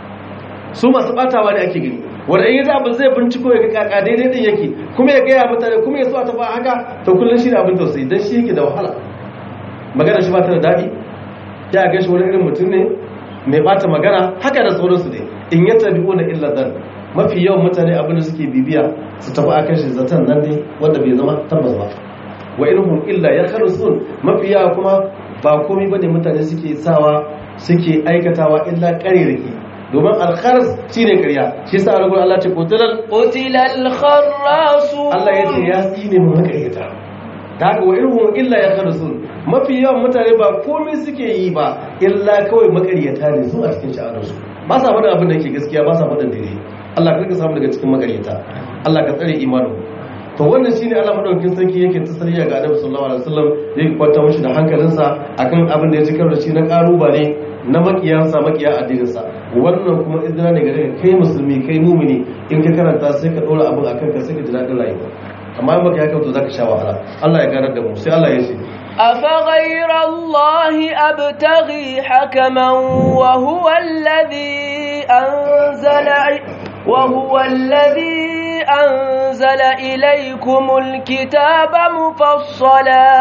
su masu batawa ne ake gani wanda in yaji abin zai binciko ya ga kaka daidai din yake kuma ya gaya mutane kuma ya so a tafi haka to kullum shi ne abin tausayi dan shi yake da wahala magana shi ba ta da daɗi ya ga shi wani irin mutum ne mai bata magana haka da sauransu ne in ya tabi na illa dan mafi yawan mutane abin da suke bibiya su tafi a kan shi zaton nan ne wanda bai zama tabbas ba wa inhum illa ya kharsun mafi yawa kuma ba komai bane mutane suke sawa suke aikatawa illa ƙarirki domin alkharas shine ƙarya shi sa rubu Allah ce qutilal قتل الخراصون Allah ya ce ya tsine mu makayyata ta haka wa irhum illa ya kharsun mafi yawan mutane ba komai suke yi ba illa kawai makaryata ne su a cikin sha'anarsu ba sa faɗin abin da ke gaskiya ba sa faɗin daidai Allah ka samu daga cikin makaryata Allah ka tsare imanin to wannan shine Allah madaukakin sarki yake tasariya ga Annabi sallallahu alaihi wasallam yake kwanta mishi da hankalinsa akan abin da ya cikar da shi na karubale na makiyansa makiya addininsa wannan kuma izina ne gare ka kai musulmi kai mumini in ka karanta sai ka dora abin akan ka sai ka ji daɗin rayuwa amma in baka haka to zaka sha wahala Allah ya ganar da mu sai Allah ya ce أفغير الله أبتغي حكما وهو الذي أنزل وهو الذي أنزل إليكم الكتاب مفصلا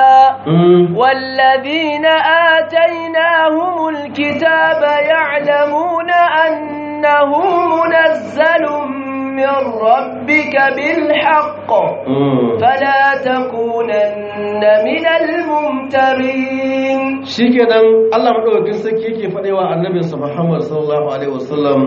والذين آتيناهم الكتاب يعلمون أنه منزل من ربك بالحق فلا تكونن من الممترين shikenan Allah madaukakin sarki yake fadewa annabinsa Muhammad sallallahu alaihi wasallam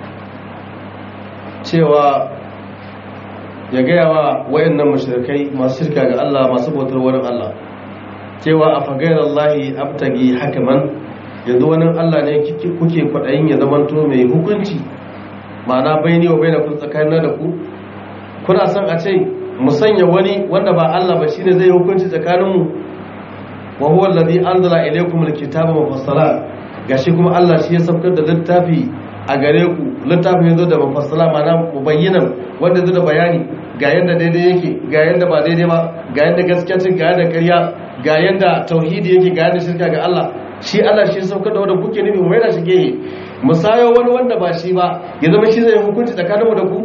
cewa ya gaya wa wayannan mashirkai masu shirka ga Allah masu bautar wani Allah cewa a fagayar Allah abtagi hakaman yanzu wani Allah ne kuke kwaɗayin ya zamanto mai hukunci ma'ana bai ne wa bai na kun tsakanin da ku kuna son a ce mu sanya wani wanda ba Allah ba shine zai hukunci tsakaninmu wa huwa alladhi anzala ilaykum alkitaba mufassala gashi kuma Allah shi ya saukar da littafi a gare ku littafin ya zo da mafassala mana mubayyinan wanda zo da bayani ga yadda daidai yake ga yadda ba daidai ba ga yadda gaskiya ce ga yadda ƙarya ga yadda tauhidi yake ga yadda shirka ga Allah shi Allah shi saukar da wanda kuke nufi mai da shi gehe musayo wani wanda ba shi ba ya zama shi zai hukunci tsakaninmu da ku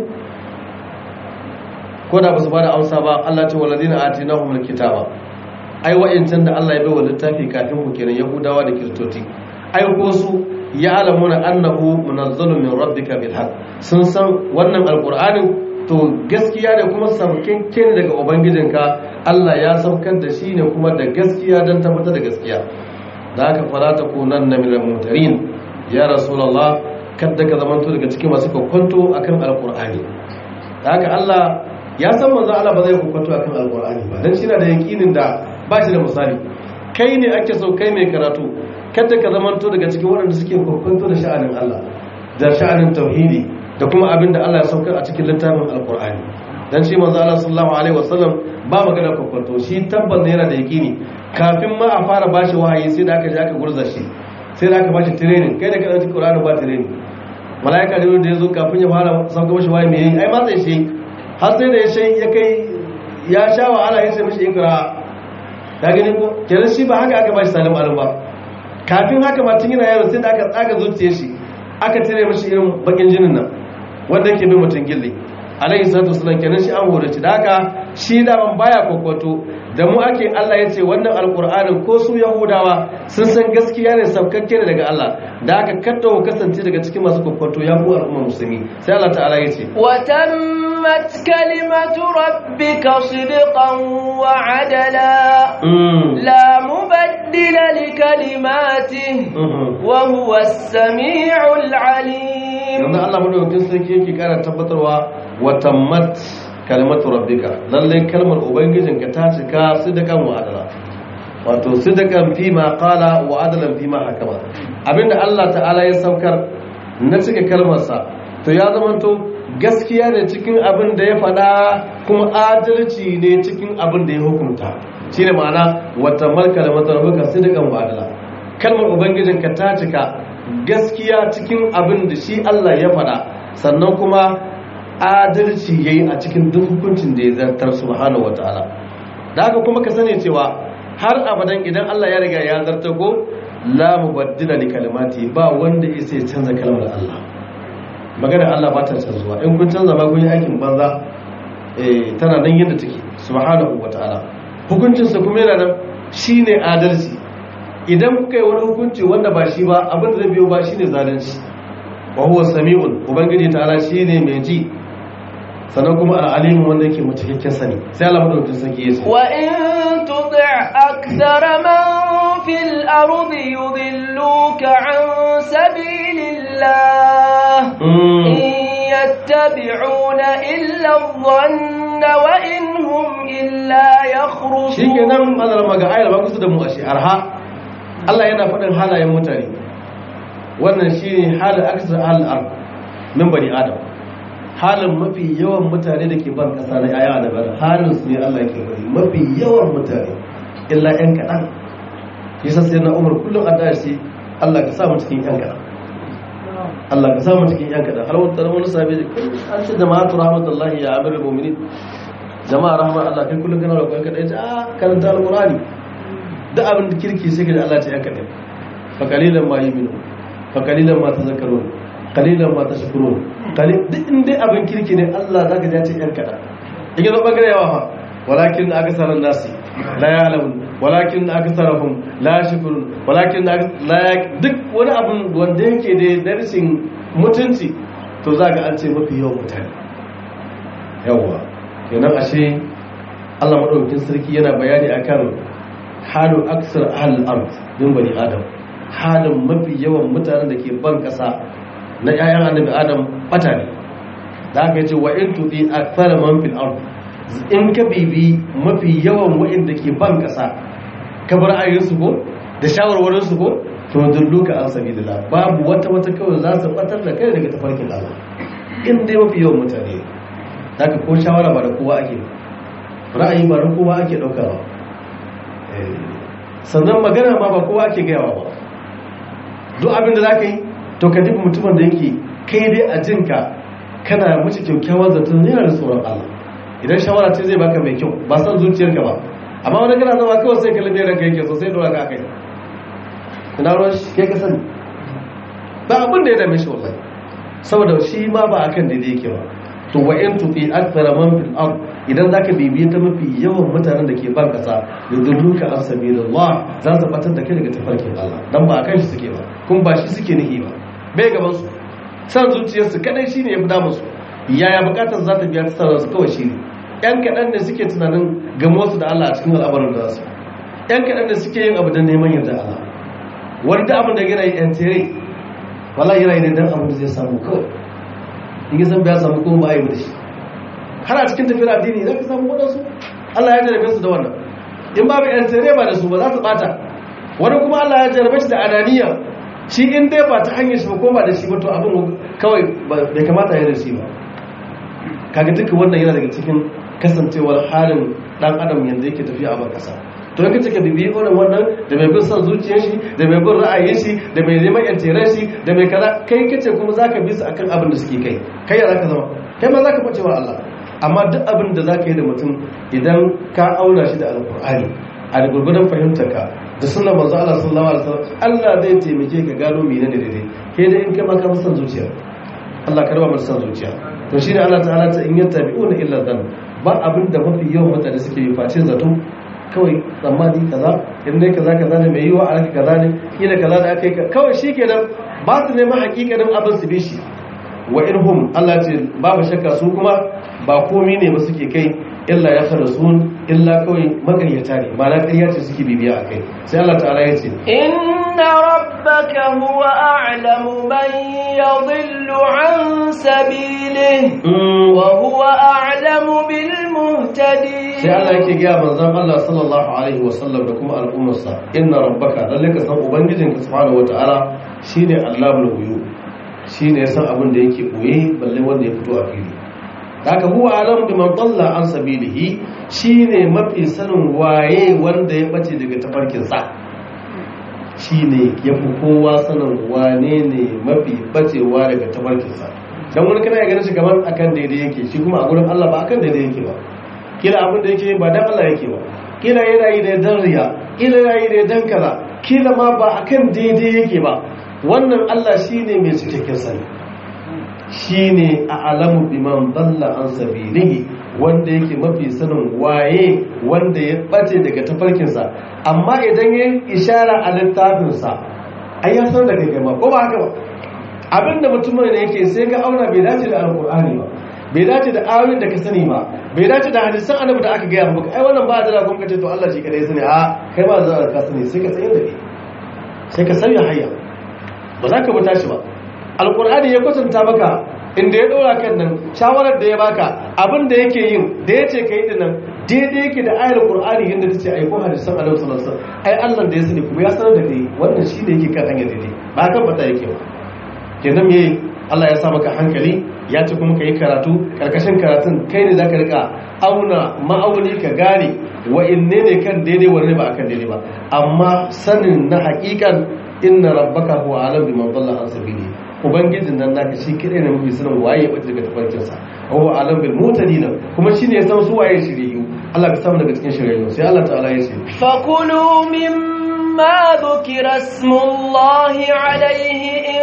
ko da ba su ba da amsa ba Allah ce waladina atinahumul kitaba ai wa'incan da Allah ya bai wa littafi kafin ku kenan yahudawa da kiristoci ai ko su ya alamuna annahu munazzalun min rabbika bil haqq sun san wannan alqur'anin to gaskiya ne kuma saukakke ne daga ubangijinka Allah ya saukar da shi ne kuma da gaskiya don tabbatar da gaskiya da haka fara ta kunan na minal mutarin ya rasulullah kadda ka zamanto daga cikin masu kwakwanto akan alqur'ani da haka Allah ya san manzo Allah ba zai kwakwanto akan alqur'ani ba dan shi na da yakinin da ba shi da misali kai ne ake so kai mai karatu kada ka zamanto daga cikin waɗanda suke kwakwanto da sha'anin Allah da sha'anin tauhidi da kuma abin da Allah ya saukar a cikin littafin alkur'ani dan shi manzo Allah sallallahu alaihi wasallam ba magana kwakwanto shi tabbas yana da yakini kafin ma a fara bashi wahayi sai da aka je aka gurza shi sai da aka bashi training kai da ka dauki Qur'ani ba training malaika da da yazo kafin ya fara sauka mashi wahayi mai ai ma sai shi har sai da ya shi ya kai ya sha wahala ya sai mashi ikra ka gani ko kenan shi ba haka aka bashi salim alim ba kafin haka ma tun yana yaro sai da aka tsaga zuciyar shi aka tare mashi irin bakin jinin nan wanda yake bin mutum gilli alaihi salatu wasallam kenan shi an horace da haka shi da ban baya kwakwato da mu ake Allah ya ce wannan alkur'anin ko su yahudawa sun san gaskiya ne sabkakke ne daga Allah da haka kadda ku kasance daga cikin masu kwakwato ya ku al'umma musulmi sai Allah ta'ala ya ce wa tammat kalimatu rabbika sidqan wa adala la mubaddila li kalimatihi wa huwa as-sami'ul 'alim yanzu Allah madaukakin sarki yake kara tabbatarwa wa tammat kalimatu rabbika lalle kalmar ubangijinka ta cika sidakan wa adala wato sidakan fi ma qala wa adalan fi ma hakama abinda Allah ta'ala ya saukar na cika kalmarsa to ya zamanto gaskiya ne cikin abin da ya faɗa kuma adalci ne cikin abin da ya hukunta shine ma'ana wa tammat kalimatu rabbika sidakan wa adala kalmar ubangijinka ta cika gaskiya cikin abin da shi Allah ya faɗa sannan kuma adalci ya yi a cikin duk hukuncin da ya zartar subhanahu wa ta'ala da haka kuma ka sani cewa har abadan idan Allah ya riga ya zartar ko la mubaddila li kalimati ba wanda ya sai canza kalmar Allah magana Allah ba ta canzuwa in kun canza ba kun yi aikin banza eh tana nan yadda take subhanahu wa ta'ala hukuncin sa kuma yana nan shine adalci idan kuka yi wani hukunci wanda ba shi ba abin da zai biyo ba shine zalunci wa huwa sami'un ubangiji ta'ala shine mai ji sannan kuma al'alimin wanda yake mutakakken sani sai Allah madaukakin sarki ya ce wa in tuti' akthara man fil ardi yudilluka an sabilillah in yattabi'una illa adh-dhanna wa in hum illa yakhrusun shikenan Allah maga ayar ba kusa da mu ashe arha Allah yana faɗin halayen mutane wannan shine halin aksar al'ar min bani adam halin mafi yawan mutane da ke ban kasa na yaya da bari halin su ne Allah ke bari mafi yawan mutane illa yan kaɗan yasa sai na umar kullum a dashi Allah ka samu cikin yan kaɗan Allah ka samu cikin yan kaɗan har wata wani sabi da an ce jama'atu rahmatullahi ya amir mu'minin jama'a rahman Allah kai kullum kana roƙon kaɗai ta karanta alqur'ani da abin da kirki sai ka da Allah ta yan kaɗan fa qalilan ma yu'minu fa qalilan ma tazakkarun qalilan ma tashkurun duk inda abin kirki ne Allah zaka ja ce yan kada in yi zaba gare yawa fa walakin aksaran nasi la ya'lamun walakin aksarahum la yashkurun walakin la duk wani abin wanda yake da darasin mutunci to zaka an ce mafi yawan mutane yawa kenan ashe Allah madaukakin sarki yana bayani akan halu aksar ahlul ard din bani adam halin mafi yawan mutanen da ke ban kasa na ƴaƴan annabi adam bata ne da aka ce wa in tudi akthara man fil ard in ka bibi mafi yawan wa'inda ke ban kasa ka bar ayin su ko da shawarwarin su ko to dulluka an sabilillah babu wata wata kawai za su batar da kai daga tafarkin Allah in dai mafi yawan mutane zaka ko shawara ba da kowa ake ra'ayi ba da kowa ake daukawa sannan magana ma ba kowa ake gayawa ba duk abin da za ka yi to ka dubi mutumin da yake kai dai a jinka kana mace kyakkyawar zaton yana da tsoron Allah idan shawara ce zai baka mai kyau ba san zuciyarka ba amma wani kana zama kawai sai kalli ranka yake so sai dora ka kai ina ruwan shi kai ka sani ba abin da ya dame shi wallahi saboda shi ma ba akan daidai yake ba to wa in tuti akthara man fil ard idan zaka bibiye ta mafi yawan mutanen da ke ban kasa yudulluka an sabilillah za su batar da kai daga tafarkin Allah dan ba akan shi suke ba kun ba shi suke nihi ba bai gaban su san zuciyarsu kadai shine yafi damu su yaya bukatar za ta biya ta sarrafa kawai shine yan kadan ne suke tunanin gamo su da Allah a cikin al'amarin da su yan kadan ne suke yin abu da neman yarda Allah wani da abin da yana yi yan tere wala yana yi ne dan abin da zai samu kawai in yi san biya samu kuma ba a yi da shi har a cikin tafiyar addini za ka samu waɗansu Allah ya jarabe su da wannan in babu yan tere ba da su ba za su bata wani kuma Allah ya jarabe shi da ananiya shi in dai ba ta hanyar shi ba ko ba da shi ba to abin kawai bai kamata ya da shi ba kaga duka wannan yana daga cikin kasancewar halin dan adam yanzu yake tafiya a ban kasa to yanka cika bibi irin wannan da mai bin son zuciyar shi da mai bin ra'ayin shi da mai neman yantiran shi da mai kaza kai kace kuma zaka bi su akan abin da suke kai kai ya zaka zama kai ma zaka bace wa Allah amma duk abin da zaka yi da mutum idan ka auna shi da alqur'ani a da gurgudan fahimtarka da sunan manzo Allah sallallahu alaihi wasallam Allah zai taimake ka gano menene daidai kai da in kai ma ka fi son zuciya Allah ka raba mu son zuciya to shine Allah ta'ala ta in yattabi'una illa dhann ba abin da mafi yawan mutane suke yi face zato kawai tsammani kaza in dai kaza kaza ne mai yiwa a raka kaza ne kila kaza da aka yi kawai shi kenan ba su neman hakikanin abin su bi shi wa irhum Allah ce babu shakka su kuma ba komi ne ba suke kai illa ya fara sun illa kawai magaryata ne ma na ƙarya ce suke bibiya a kai sai Allah ta'ala ya ce inna rabbaka huwa a'lamu man yadhillu an sabilihi wa huwa a'lamu bil muhtadin sai Allah yake gaya manzon Allah sallallahu alaihi wa sallam da kuma al'ummarsa inna rabbaka lalle ka san ubangijinka subhanahu wataala shine Allahul ghuyub shine ya san abin da yake boye balle wanda ya fito a fili haka huwa alam bi man dalla an sabilihi shine mafi sanin waye wanda ya bace daga tafarkin sa shine yafi kowa sanin wane ne mafi bacewa daga tafarkin sa dan wani kana ganin shi kamar akan daidai yake shi kuma a gurin Allah ba akan daidai yake ba kila abin da yake ba dan Allah yake ba kila yana yi da dan riya kila yana yi da dan kaza kila ma ba akan daidai yake ba wannan Allah shine mai cikakken sani shine a alamu biman dalla an sabilihi wanda yake mafi sanin waye wanda ya bace daga tafarkinsa amma idan ya ishara a littafinsa ai ya san da kai ma ko ba haka ba abinda mutumin ne yake sai ka auna bai dace da alkur'ani ba bai dace da ayoyin da ka sani ba bai dace da hadisan annabi da aka gaya maka ai wannan ba da kuma kace to Allah shi kadai sani a kai ba za ka sani sai ka tsayar da kai sai ka sauya hayya ba za ka buta shi ba alkur'ani ya kwatanta maka inda ya dora kan nan shawarar da ya baka abin da yake yin da ya ce ka yi dinnan daidai yake da ayar qur'ani yadda ta ce ai ko hadisan annabi sallallahu alaihi wasallam ai Allah da ya sani kuma ya sanar da kai wannan shi da yake kan hanyar daidai ba kan fata yake ba kenan me Allah ya sa maka hankali ya ce kuma ka yi karatu karkashin karatun kai ne zaka rika auna ma'auni ka gane wa inne ne kan daidai wanne ba akan daidai ba amma sanin na hakikan inna rabbaka huwa alam biman dalla an sabili ubangijin nan naka shi kadai ne mafi sanin waye ya bace daga tafarkin sa huwa alam bil mutadin kuma shine ya san su waye shiriyu Allah ka samu daga cikin shiriyu sai Allah ta'ala ya ce fakulu mimma dhukira ismullahi alayhi in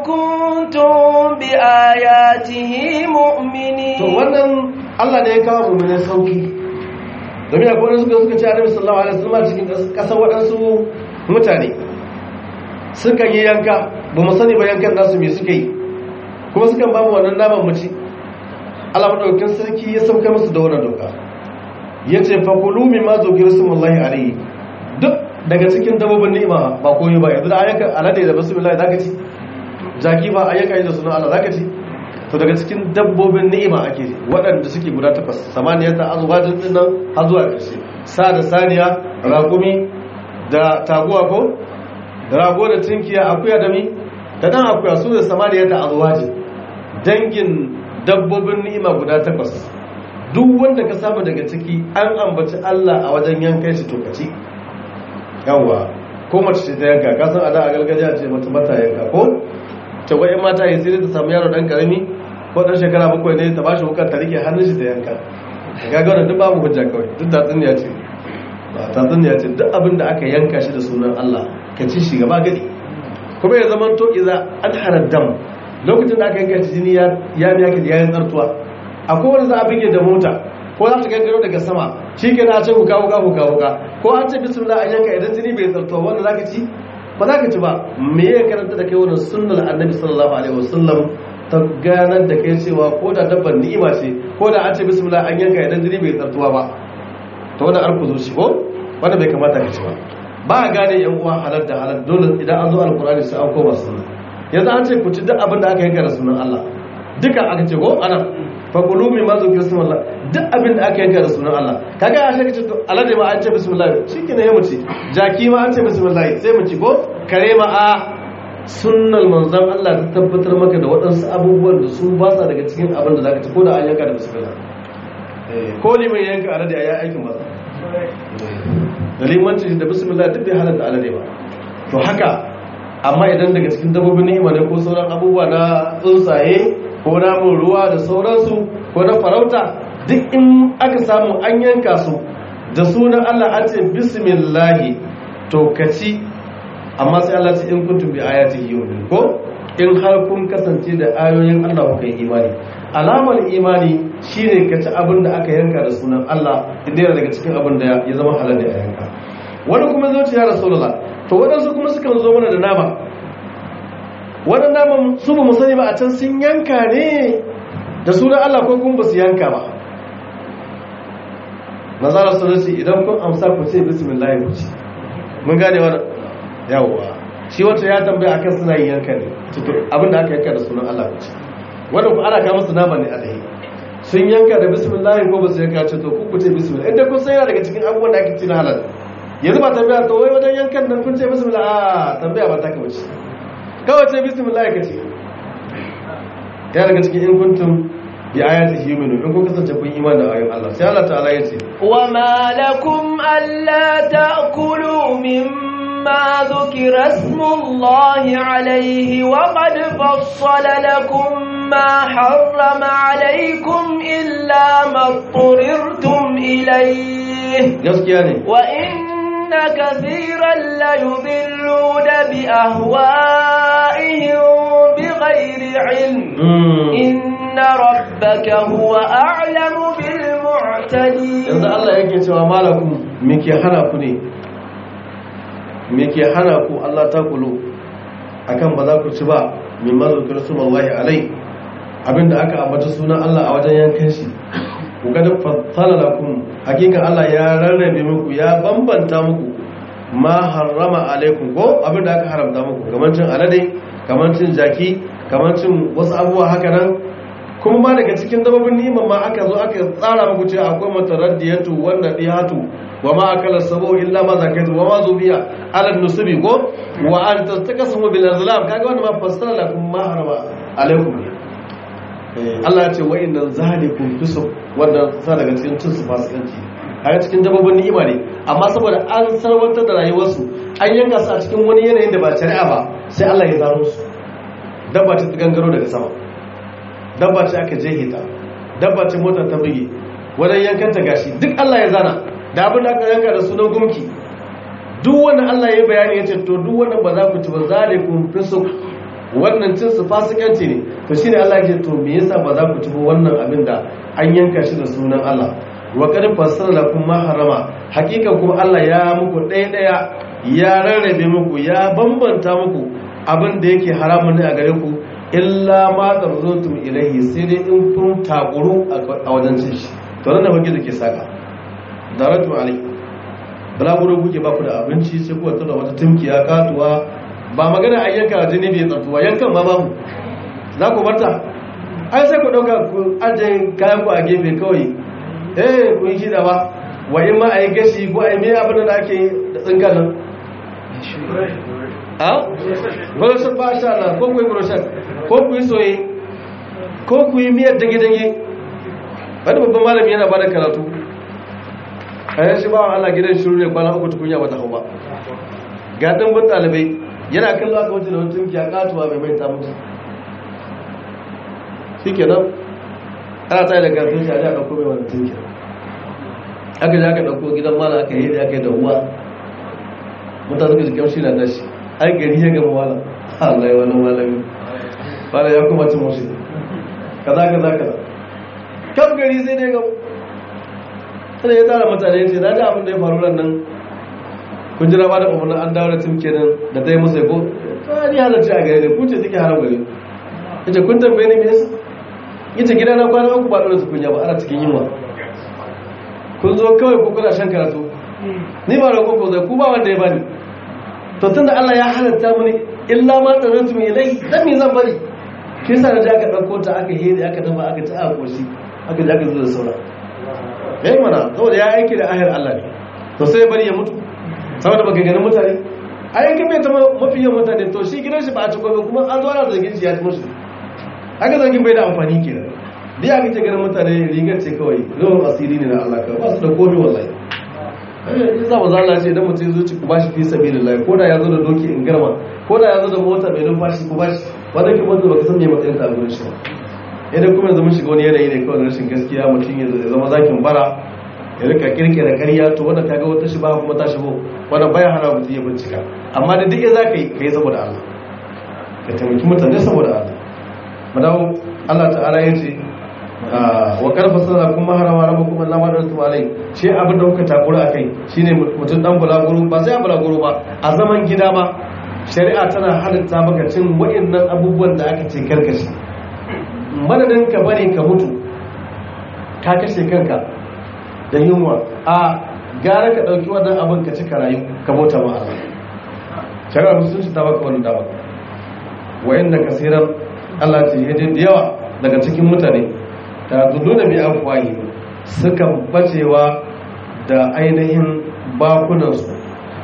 kuntum bi ayatihi mu'minin to wannan Allah ne ya kawo mu ne sauki domin akwai wani suka suka ce Annabi sallallahu alaihi wasallam cikin kasar waɗansu mutane suka yi yanka ba mu sani ba yankan nasu me suka yi kuma sukan ba mu wannan naman mu ci Allah madaukakin sarki ya sauka musu da wannan doka yace fa kulu mimma zukira smullahi alayhi duk daga cikin dabbobin ni'ima ba koyi ba yanzu da ayyukan alade da bismillah zaka ci jaki ba ayyuka yi da sunan Allah zaka ci to daga cikin dabbobin ni'ima ake waɗanda suke guda takwas samaniyata azwajin din nan har zuwa ƙarshe sa da saniya raƙumi da taguwa ko rago da tinkiya akuya da mi da dan akuya su da samaniya da azwaji dangin dabbobin ni'ima guda takwas duk wanda ka samu daga ciki an ambaci Allah a wajen yankan shi tokaci yawa ko mace ce ta yanka ka san a da a gargajiya ce mata mata yanka ko ta wai mata ya sai ta samu yaro dan karami ko dan shekara bakwai ne ta bashi wukar ta rike hannun shi ta yanka ga ga wannan duk babu hujja kawai duk da tsinniya ce ba ta tsinniya ce duk abin da aka yanka shi da sunan Allah ka ci shi gaba gadi kuma ya zama to iza an haraddam lokacin da aka yanka shi jini ya ya biya ki yayin tsartuwa akwai wani za a bige da mota ko za ta gangaro daga sama shi ke na ce huka huka huka huka ko an ce bismillah an yanka idan jini bai tsartuwa wanda za ka ci ba za ka ci ba me ya karanta da kai wannan sunnar annabi sallallahu alaihi wasallam ta ganar da kai cewa ko da dabbar ni'ima ce ko da an ce bismillah an yanka idan jini bai tsartuwa ba to wannan arku zo shi ko wanda bai kamata ka ci ba ba a gane yan uwa halal da halal dole idan an zo alkurani sai an koma sunna yanzu an ce ku ci duk abin da aka yanka da sunan Allah duka aka ce ko ana fakulu min ma zukir sunan Allah duk abin da aka yanka da sunan Allah kaga a shi kace to alade ma an ce bismillah shikenan ya muci jaki ma an ce bismillah sai mu ci ko kare ma a sunnal manzon Allah ta tabbatar maka da waɗansu abubuwan da su ba sa daga cikin abin da zaka ci ko da an yanka da bismillah eh ko liman yanka alade ya aikin maza da limanci da bismillah duk bai halatta alade ba to haka amma idan daga cikin dabbobin ni'ima ne ko sauran abubuwa na tsuntsaye ko namun ruwa da sauransu ko na farauta duk in aka samu an yanka su da sunan Allah an ce bismillahi to kaci amma sai Allah ce in kuntum bi ayatihi yu'minun ko in har kun kasance da ayoyin Allah kuka yi imani alamar imani shine ka ci abin da aka yanka da sunan Allah idan yana daga cikin abin da ya zama halal da ya yanka wani kuma zo ce ya rasulullah to waɗansu kuma sukan zo mana da nama wannan naman su ba mu sani ba a can sun yanka ne da sunan Allah ko kuma ba su yanka ba nazarar sunansu idan kun amsa ku ce bismillah ku ci mun gane wannan yawwa shi wata ya tambaya akan suna yin yanka ne abinda aka yanka da sunan Allah ku ci wanda ku ana kama su nama ne alai sun yanka da bismillah ko ba su yanka ce to ku ku ce bismillah inda kun san yana daga cikin abubuwan da ake ci na halal yanzu ba tambaya to wai wajen yankan nan kun ce bismillah a tambaya ba ta ka bace kawai ce bismillah ka ce ya daga cikin in kuntum bi ayati yu'minu in kun kasance kun iman da ayoyin Allah sai Allah ta'ala ya ce wa ma lakum alla ta'kulu mimma dhukira ismullahi alayhi wa qad fassala lakum ma harrama alaykum illa ma turirtum ilayhi gaskiya ne wa إن كثيرا ليضلون بأهوائهم بغير علم إن ربك هو أعلم بالمعتدين yanzu Allah yake cewa malakum me ke hana ku ne me ke hana ku Allah ta kulo akan ba za ku ci ba min mazukar sunallahi alai abinda aka ambata sunan Allah a wajen yankan shi ku ga da fassala lakum hakika Allah ya rarrabe muku ya bambanta muku ma harrama alaikum ko abinda aka haramta muku kamar cin alade kamar cin jaki kamar cin wasu abubuwa haka nan kuma ma daga cikin dabbobin ni'imar ma aka zo aka tsara muku cewa akwai mataraddiyatu wanda dihatu wa ma akala sabu illa ma zakaitu wa ma zubiya ala nusubi ko wa an tastakasmu bil azlam kaga wannan ma fassara lakum ma harama alaikum ne Allah ya ce wa inna zalikum tusuk wanda sa daga cikin cin su fasikanci a cikin dabbobin ni'ima ne amma saboda an sarwantar da rayuwarsu an yanka su a cikin wani yanayin da ba shari'a ba sai Allah ya zaro su dabba ta gangaro daga sama dabba ce aka jehe ta dabba ce motar ta buge wajen yankanta gashi duk Allah ya zana da abin da aka yanka da sunan gumki duk wannan Allah ya bayani ya ce to duk wannan ba za ku ci ba zalikum fisuk wannan cin su fasikanci ne to shine Allah ya ce to me yasa ba za ku ci ba wannan abin da an yanka shi da sunan Allah wa qad fassara lakum ma harama hakikan kuma Allah ya muku ɗaya ɗaya ya rarrabe muku ya bambanta muku abin da yake haramun ne a gare ku illa ma tarzutum ilayhi sai dai in kun takuru a wajen cin shi to nan da fage da ke saka daratu alai balaguro kuke ba ku da abinci sai ku wata da wata timkiya katuwa ba magana a yanka jini bai tsartuwa yankan ma babu za ku barta ai sai ku ɗauka ku ajiye kayan ku a gefe kawai eh ku yi shida ba wa in ma a yi gashi ko a yi mai abin da ake da tsinka nan a? gwarashin ba sha Allah ko ku yi gwarashin ko ku yi soye ko ku yi miyar dage-dage wani babban malami yana ba da karatu a yanzu ba wa Allah gidan shiru ne kwana uku tukunya wata hau ba ga ɗanbin ɗalibai yana kallo aka wuce da wani tunki a katuwa mai mai ta mutu shikenan ana tsaye da karfin shi a aka kome wani tunki aka ji aka ɗauko gidan mala aka yi da aka yi da uwa mutane suka ji kamshi na tashi ai gari ya gama wala Allah ya wani malami wala ya kuma cin mushi kaza kaza kaza kam gari sai dai gama sai ya tara mutane ya ce na ji abin da ya faru ran nan kun jira ba da umarnin an dawo da tim kenan da ta yi musu ko ta ni halarci a gare ne kun ce suke haram gare ya ce kun tambaye ni me yasa ya ce gida na kwana uku ba ɗora su kunya ba ana cikin yunwa kun zo kawai ko kuna shan karatu ni ba da koko zai ku ba wanda ya bani to tun da Allah ya halatta mini illa ma da rantu mai lai dan me zan bari kin sa da aka dauko ta aka hede aka dafa aka ci aka koshi aka ji aka zo da saura yayi mana saboda ya aiki da ahir Allah ne to sai bari ya mutu saboda baka ganin mutane a yankin mai ta mafi yawan mutane to shi gidan shi ba a ci gobe kuma an zo ana zargin shi ya ci musu haka zargin bai da amfani kenan da ya kace ganin mutane rigar ce kawai zuwan asiri ne na Allah ka ba su da komai wallahi in za mu zala ce idan mutum zuci ku bashi fi sabi lillahi ko da ya zo da doki in garma ko da ya zo da mota mai numfashi ku bashi wanda ke mota baka san me matsayin ta a gurin shi ba idan kuma yanzu mun shiga wani yanayi ne kawai na rashin gaskiya mutum ya zama zakin bara ya rika kirkira karya to wanda kaga wata shi ba kuma ta shigo wanda baya hana mutum ya bincika amma da duk za ka yi ka yi saboda Allah ka taimaki mutane saboda Allah madawo Allah ta'ala ya ce wa karfa sana kuma harama rabu kuma na madar tumalai shi abin da kuka takura a kai shine mutum dan bulaguro ba sai a bulaguro ba a zaman gida ba shari'a tana halitta maka cin wa'annan abubuwan da aka ce karkashi madadin ka bari ka mutu ka kashe kanka da yunwa a gara ka ɗauki wannan abin ka cika rayu ka bauta ma Allah shari'a musulunci ta baka wannan dama wa'anda kasiran Allah ce yaje da yawa daga cikin mutane ta zudu da bi afwahi suka bacewa da ainihin bakunansu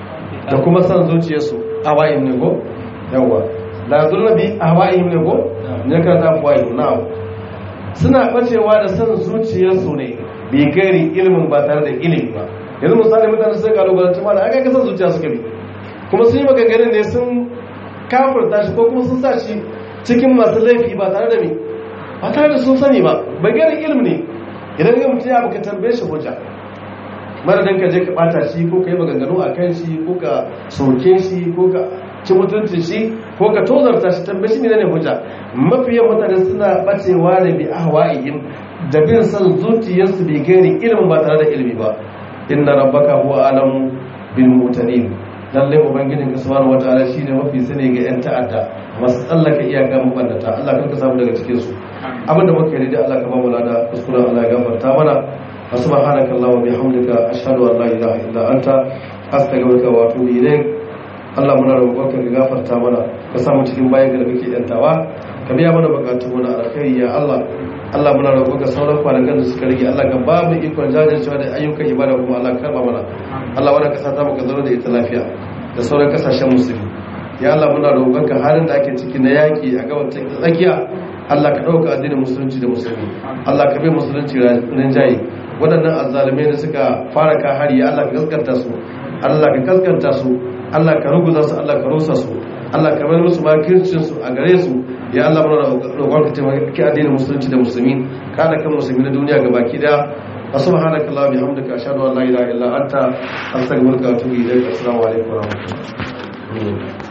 da kuma san zuciyarsu a wayin ne ko yawa la zudu bi ahwaihim ne ko ne ka ta afwahi na'am suna bacewa da san zuciyarsu ne bai gari ilimin ba tare da ilimi ba yanzu misali mutane sun kalubalanci ma da aka kasan zuciya suka bi kuma sun yi maganganun ne sun kafurta shi ko kuma sun sa shi cikin masu laifi ba tare da me ba tare da sun sani ba bai gari ilimi ne idan ga mutum ya baka tambaye shi hujja madadin ka je ka bata shi ko ka yi maganganu a kan shi ko ka soke shi ko ka ci mutuncin shi ko ka tozarta shi tambaye shi ne hujja mafiyan mutane suna bacewa da bi ahwa'ihim da bin san zuciyarsu bai gani ilimin ba tare da ilimi ba inna rabbaka huwa alamu bil mutadin lalle ubangijin ka subhanahu wataala shine mafi sani ga yan ta'adda masu tsallaka iyaka mabannata Allah kanka samu daga cikin su abinda muka yi da Allah ka ba mu lada kuskuren Allah ya gafarta mana subhanaka allahumma bihamdika ashhadu an la ilaha illa anta astaghfiruka wa atubu ilayk Allah muna roƙonka ka gafarta mana ka samu cikin bayan da kake yantawa ka biya mana bukatun mu na alkhairi ya Allah Allah muna roƙonka sauran kwanakan da suka rage Allah ka ba mu ikon jajircewa da ayyukan ibada kuma Allah ka karba mana Allah wannan kasa ta maka zaro da ita lafiya da sauran kasashen musulmi ya Allah muna roƙonka halin da ake ciki na yaki a gaban tsakiya Allah ka ɗauka addinin musulunci da musulmi Allah ka bai musulunci rinjaye waɗannan azzalumai da suka fara ka hari ya Allah ka gaskanta su Allah ka gaskanta su Allah ka ruguza su Allah ka rusa su Allah ka bar musu makircin su a gare su ya Allah muna roƙon ka taimaki addinin musulunci da musulmi ka da kan musulmi na duniya ga baki daya wa subhanaka allahumma bihamdika ashhadu an la ilaha illa anta astaghfiruka wa atubu ilaik assalamu alaikum wa rahmatullahi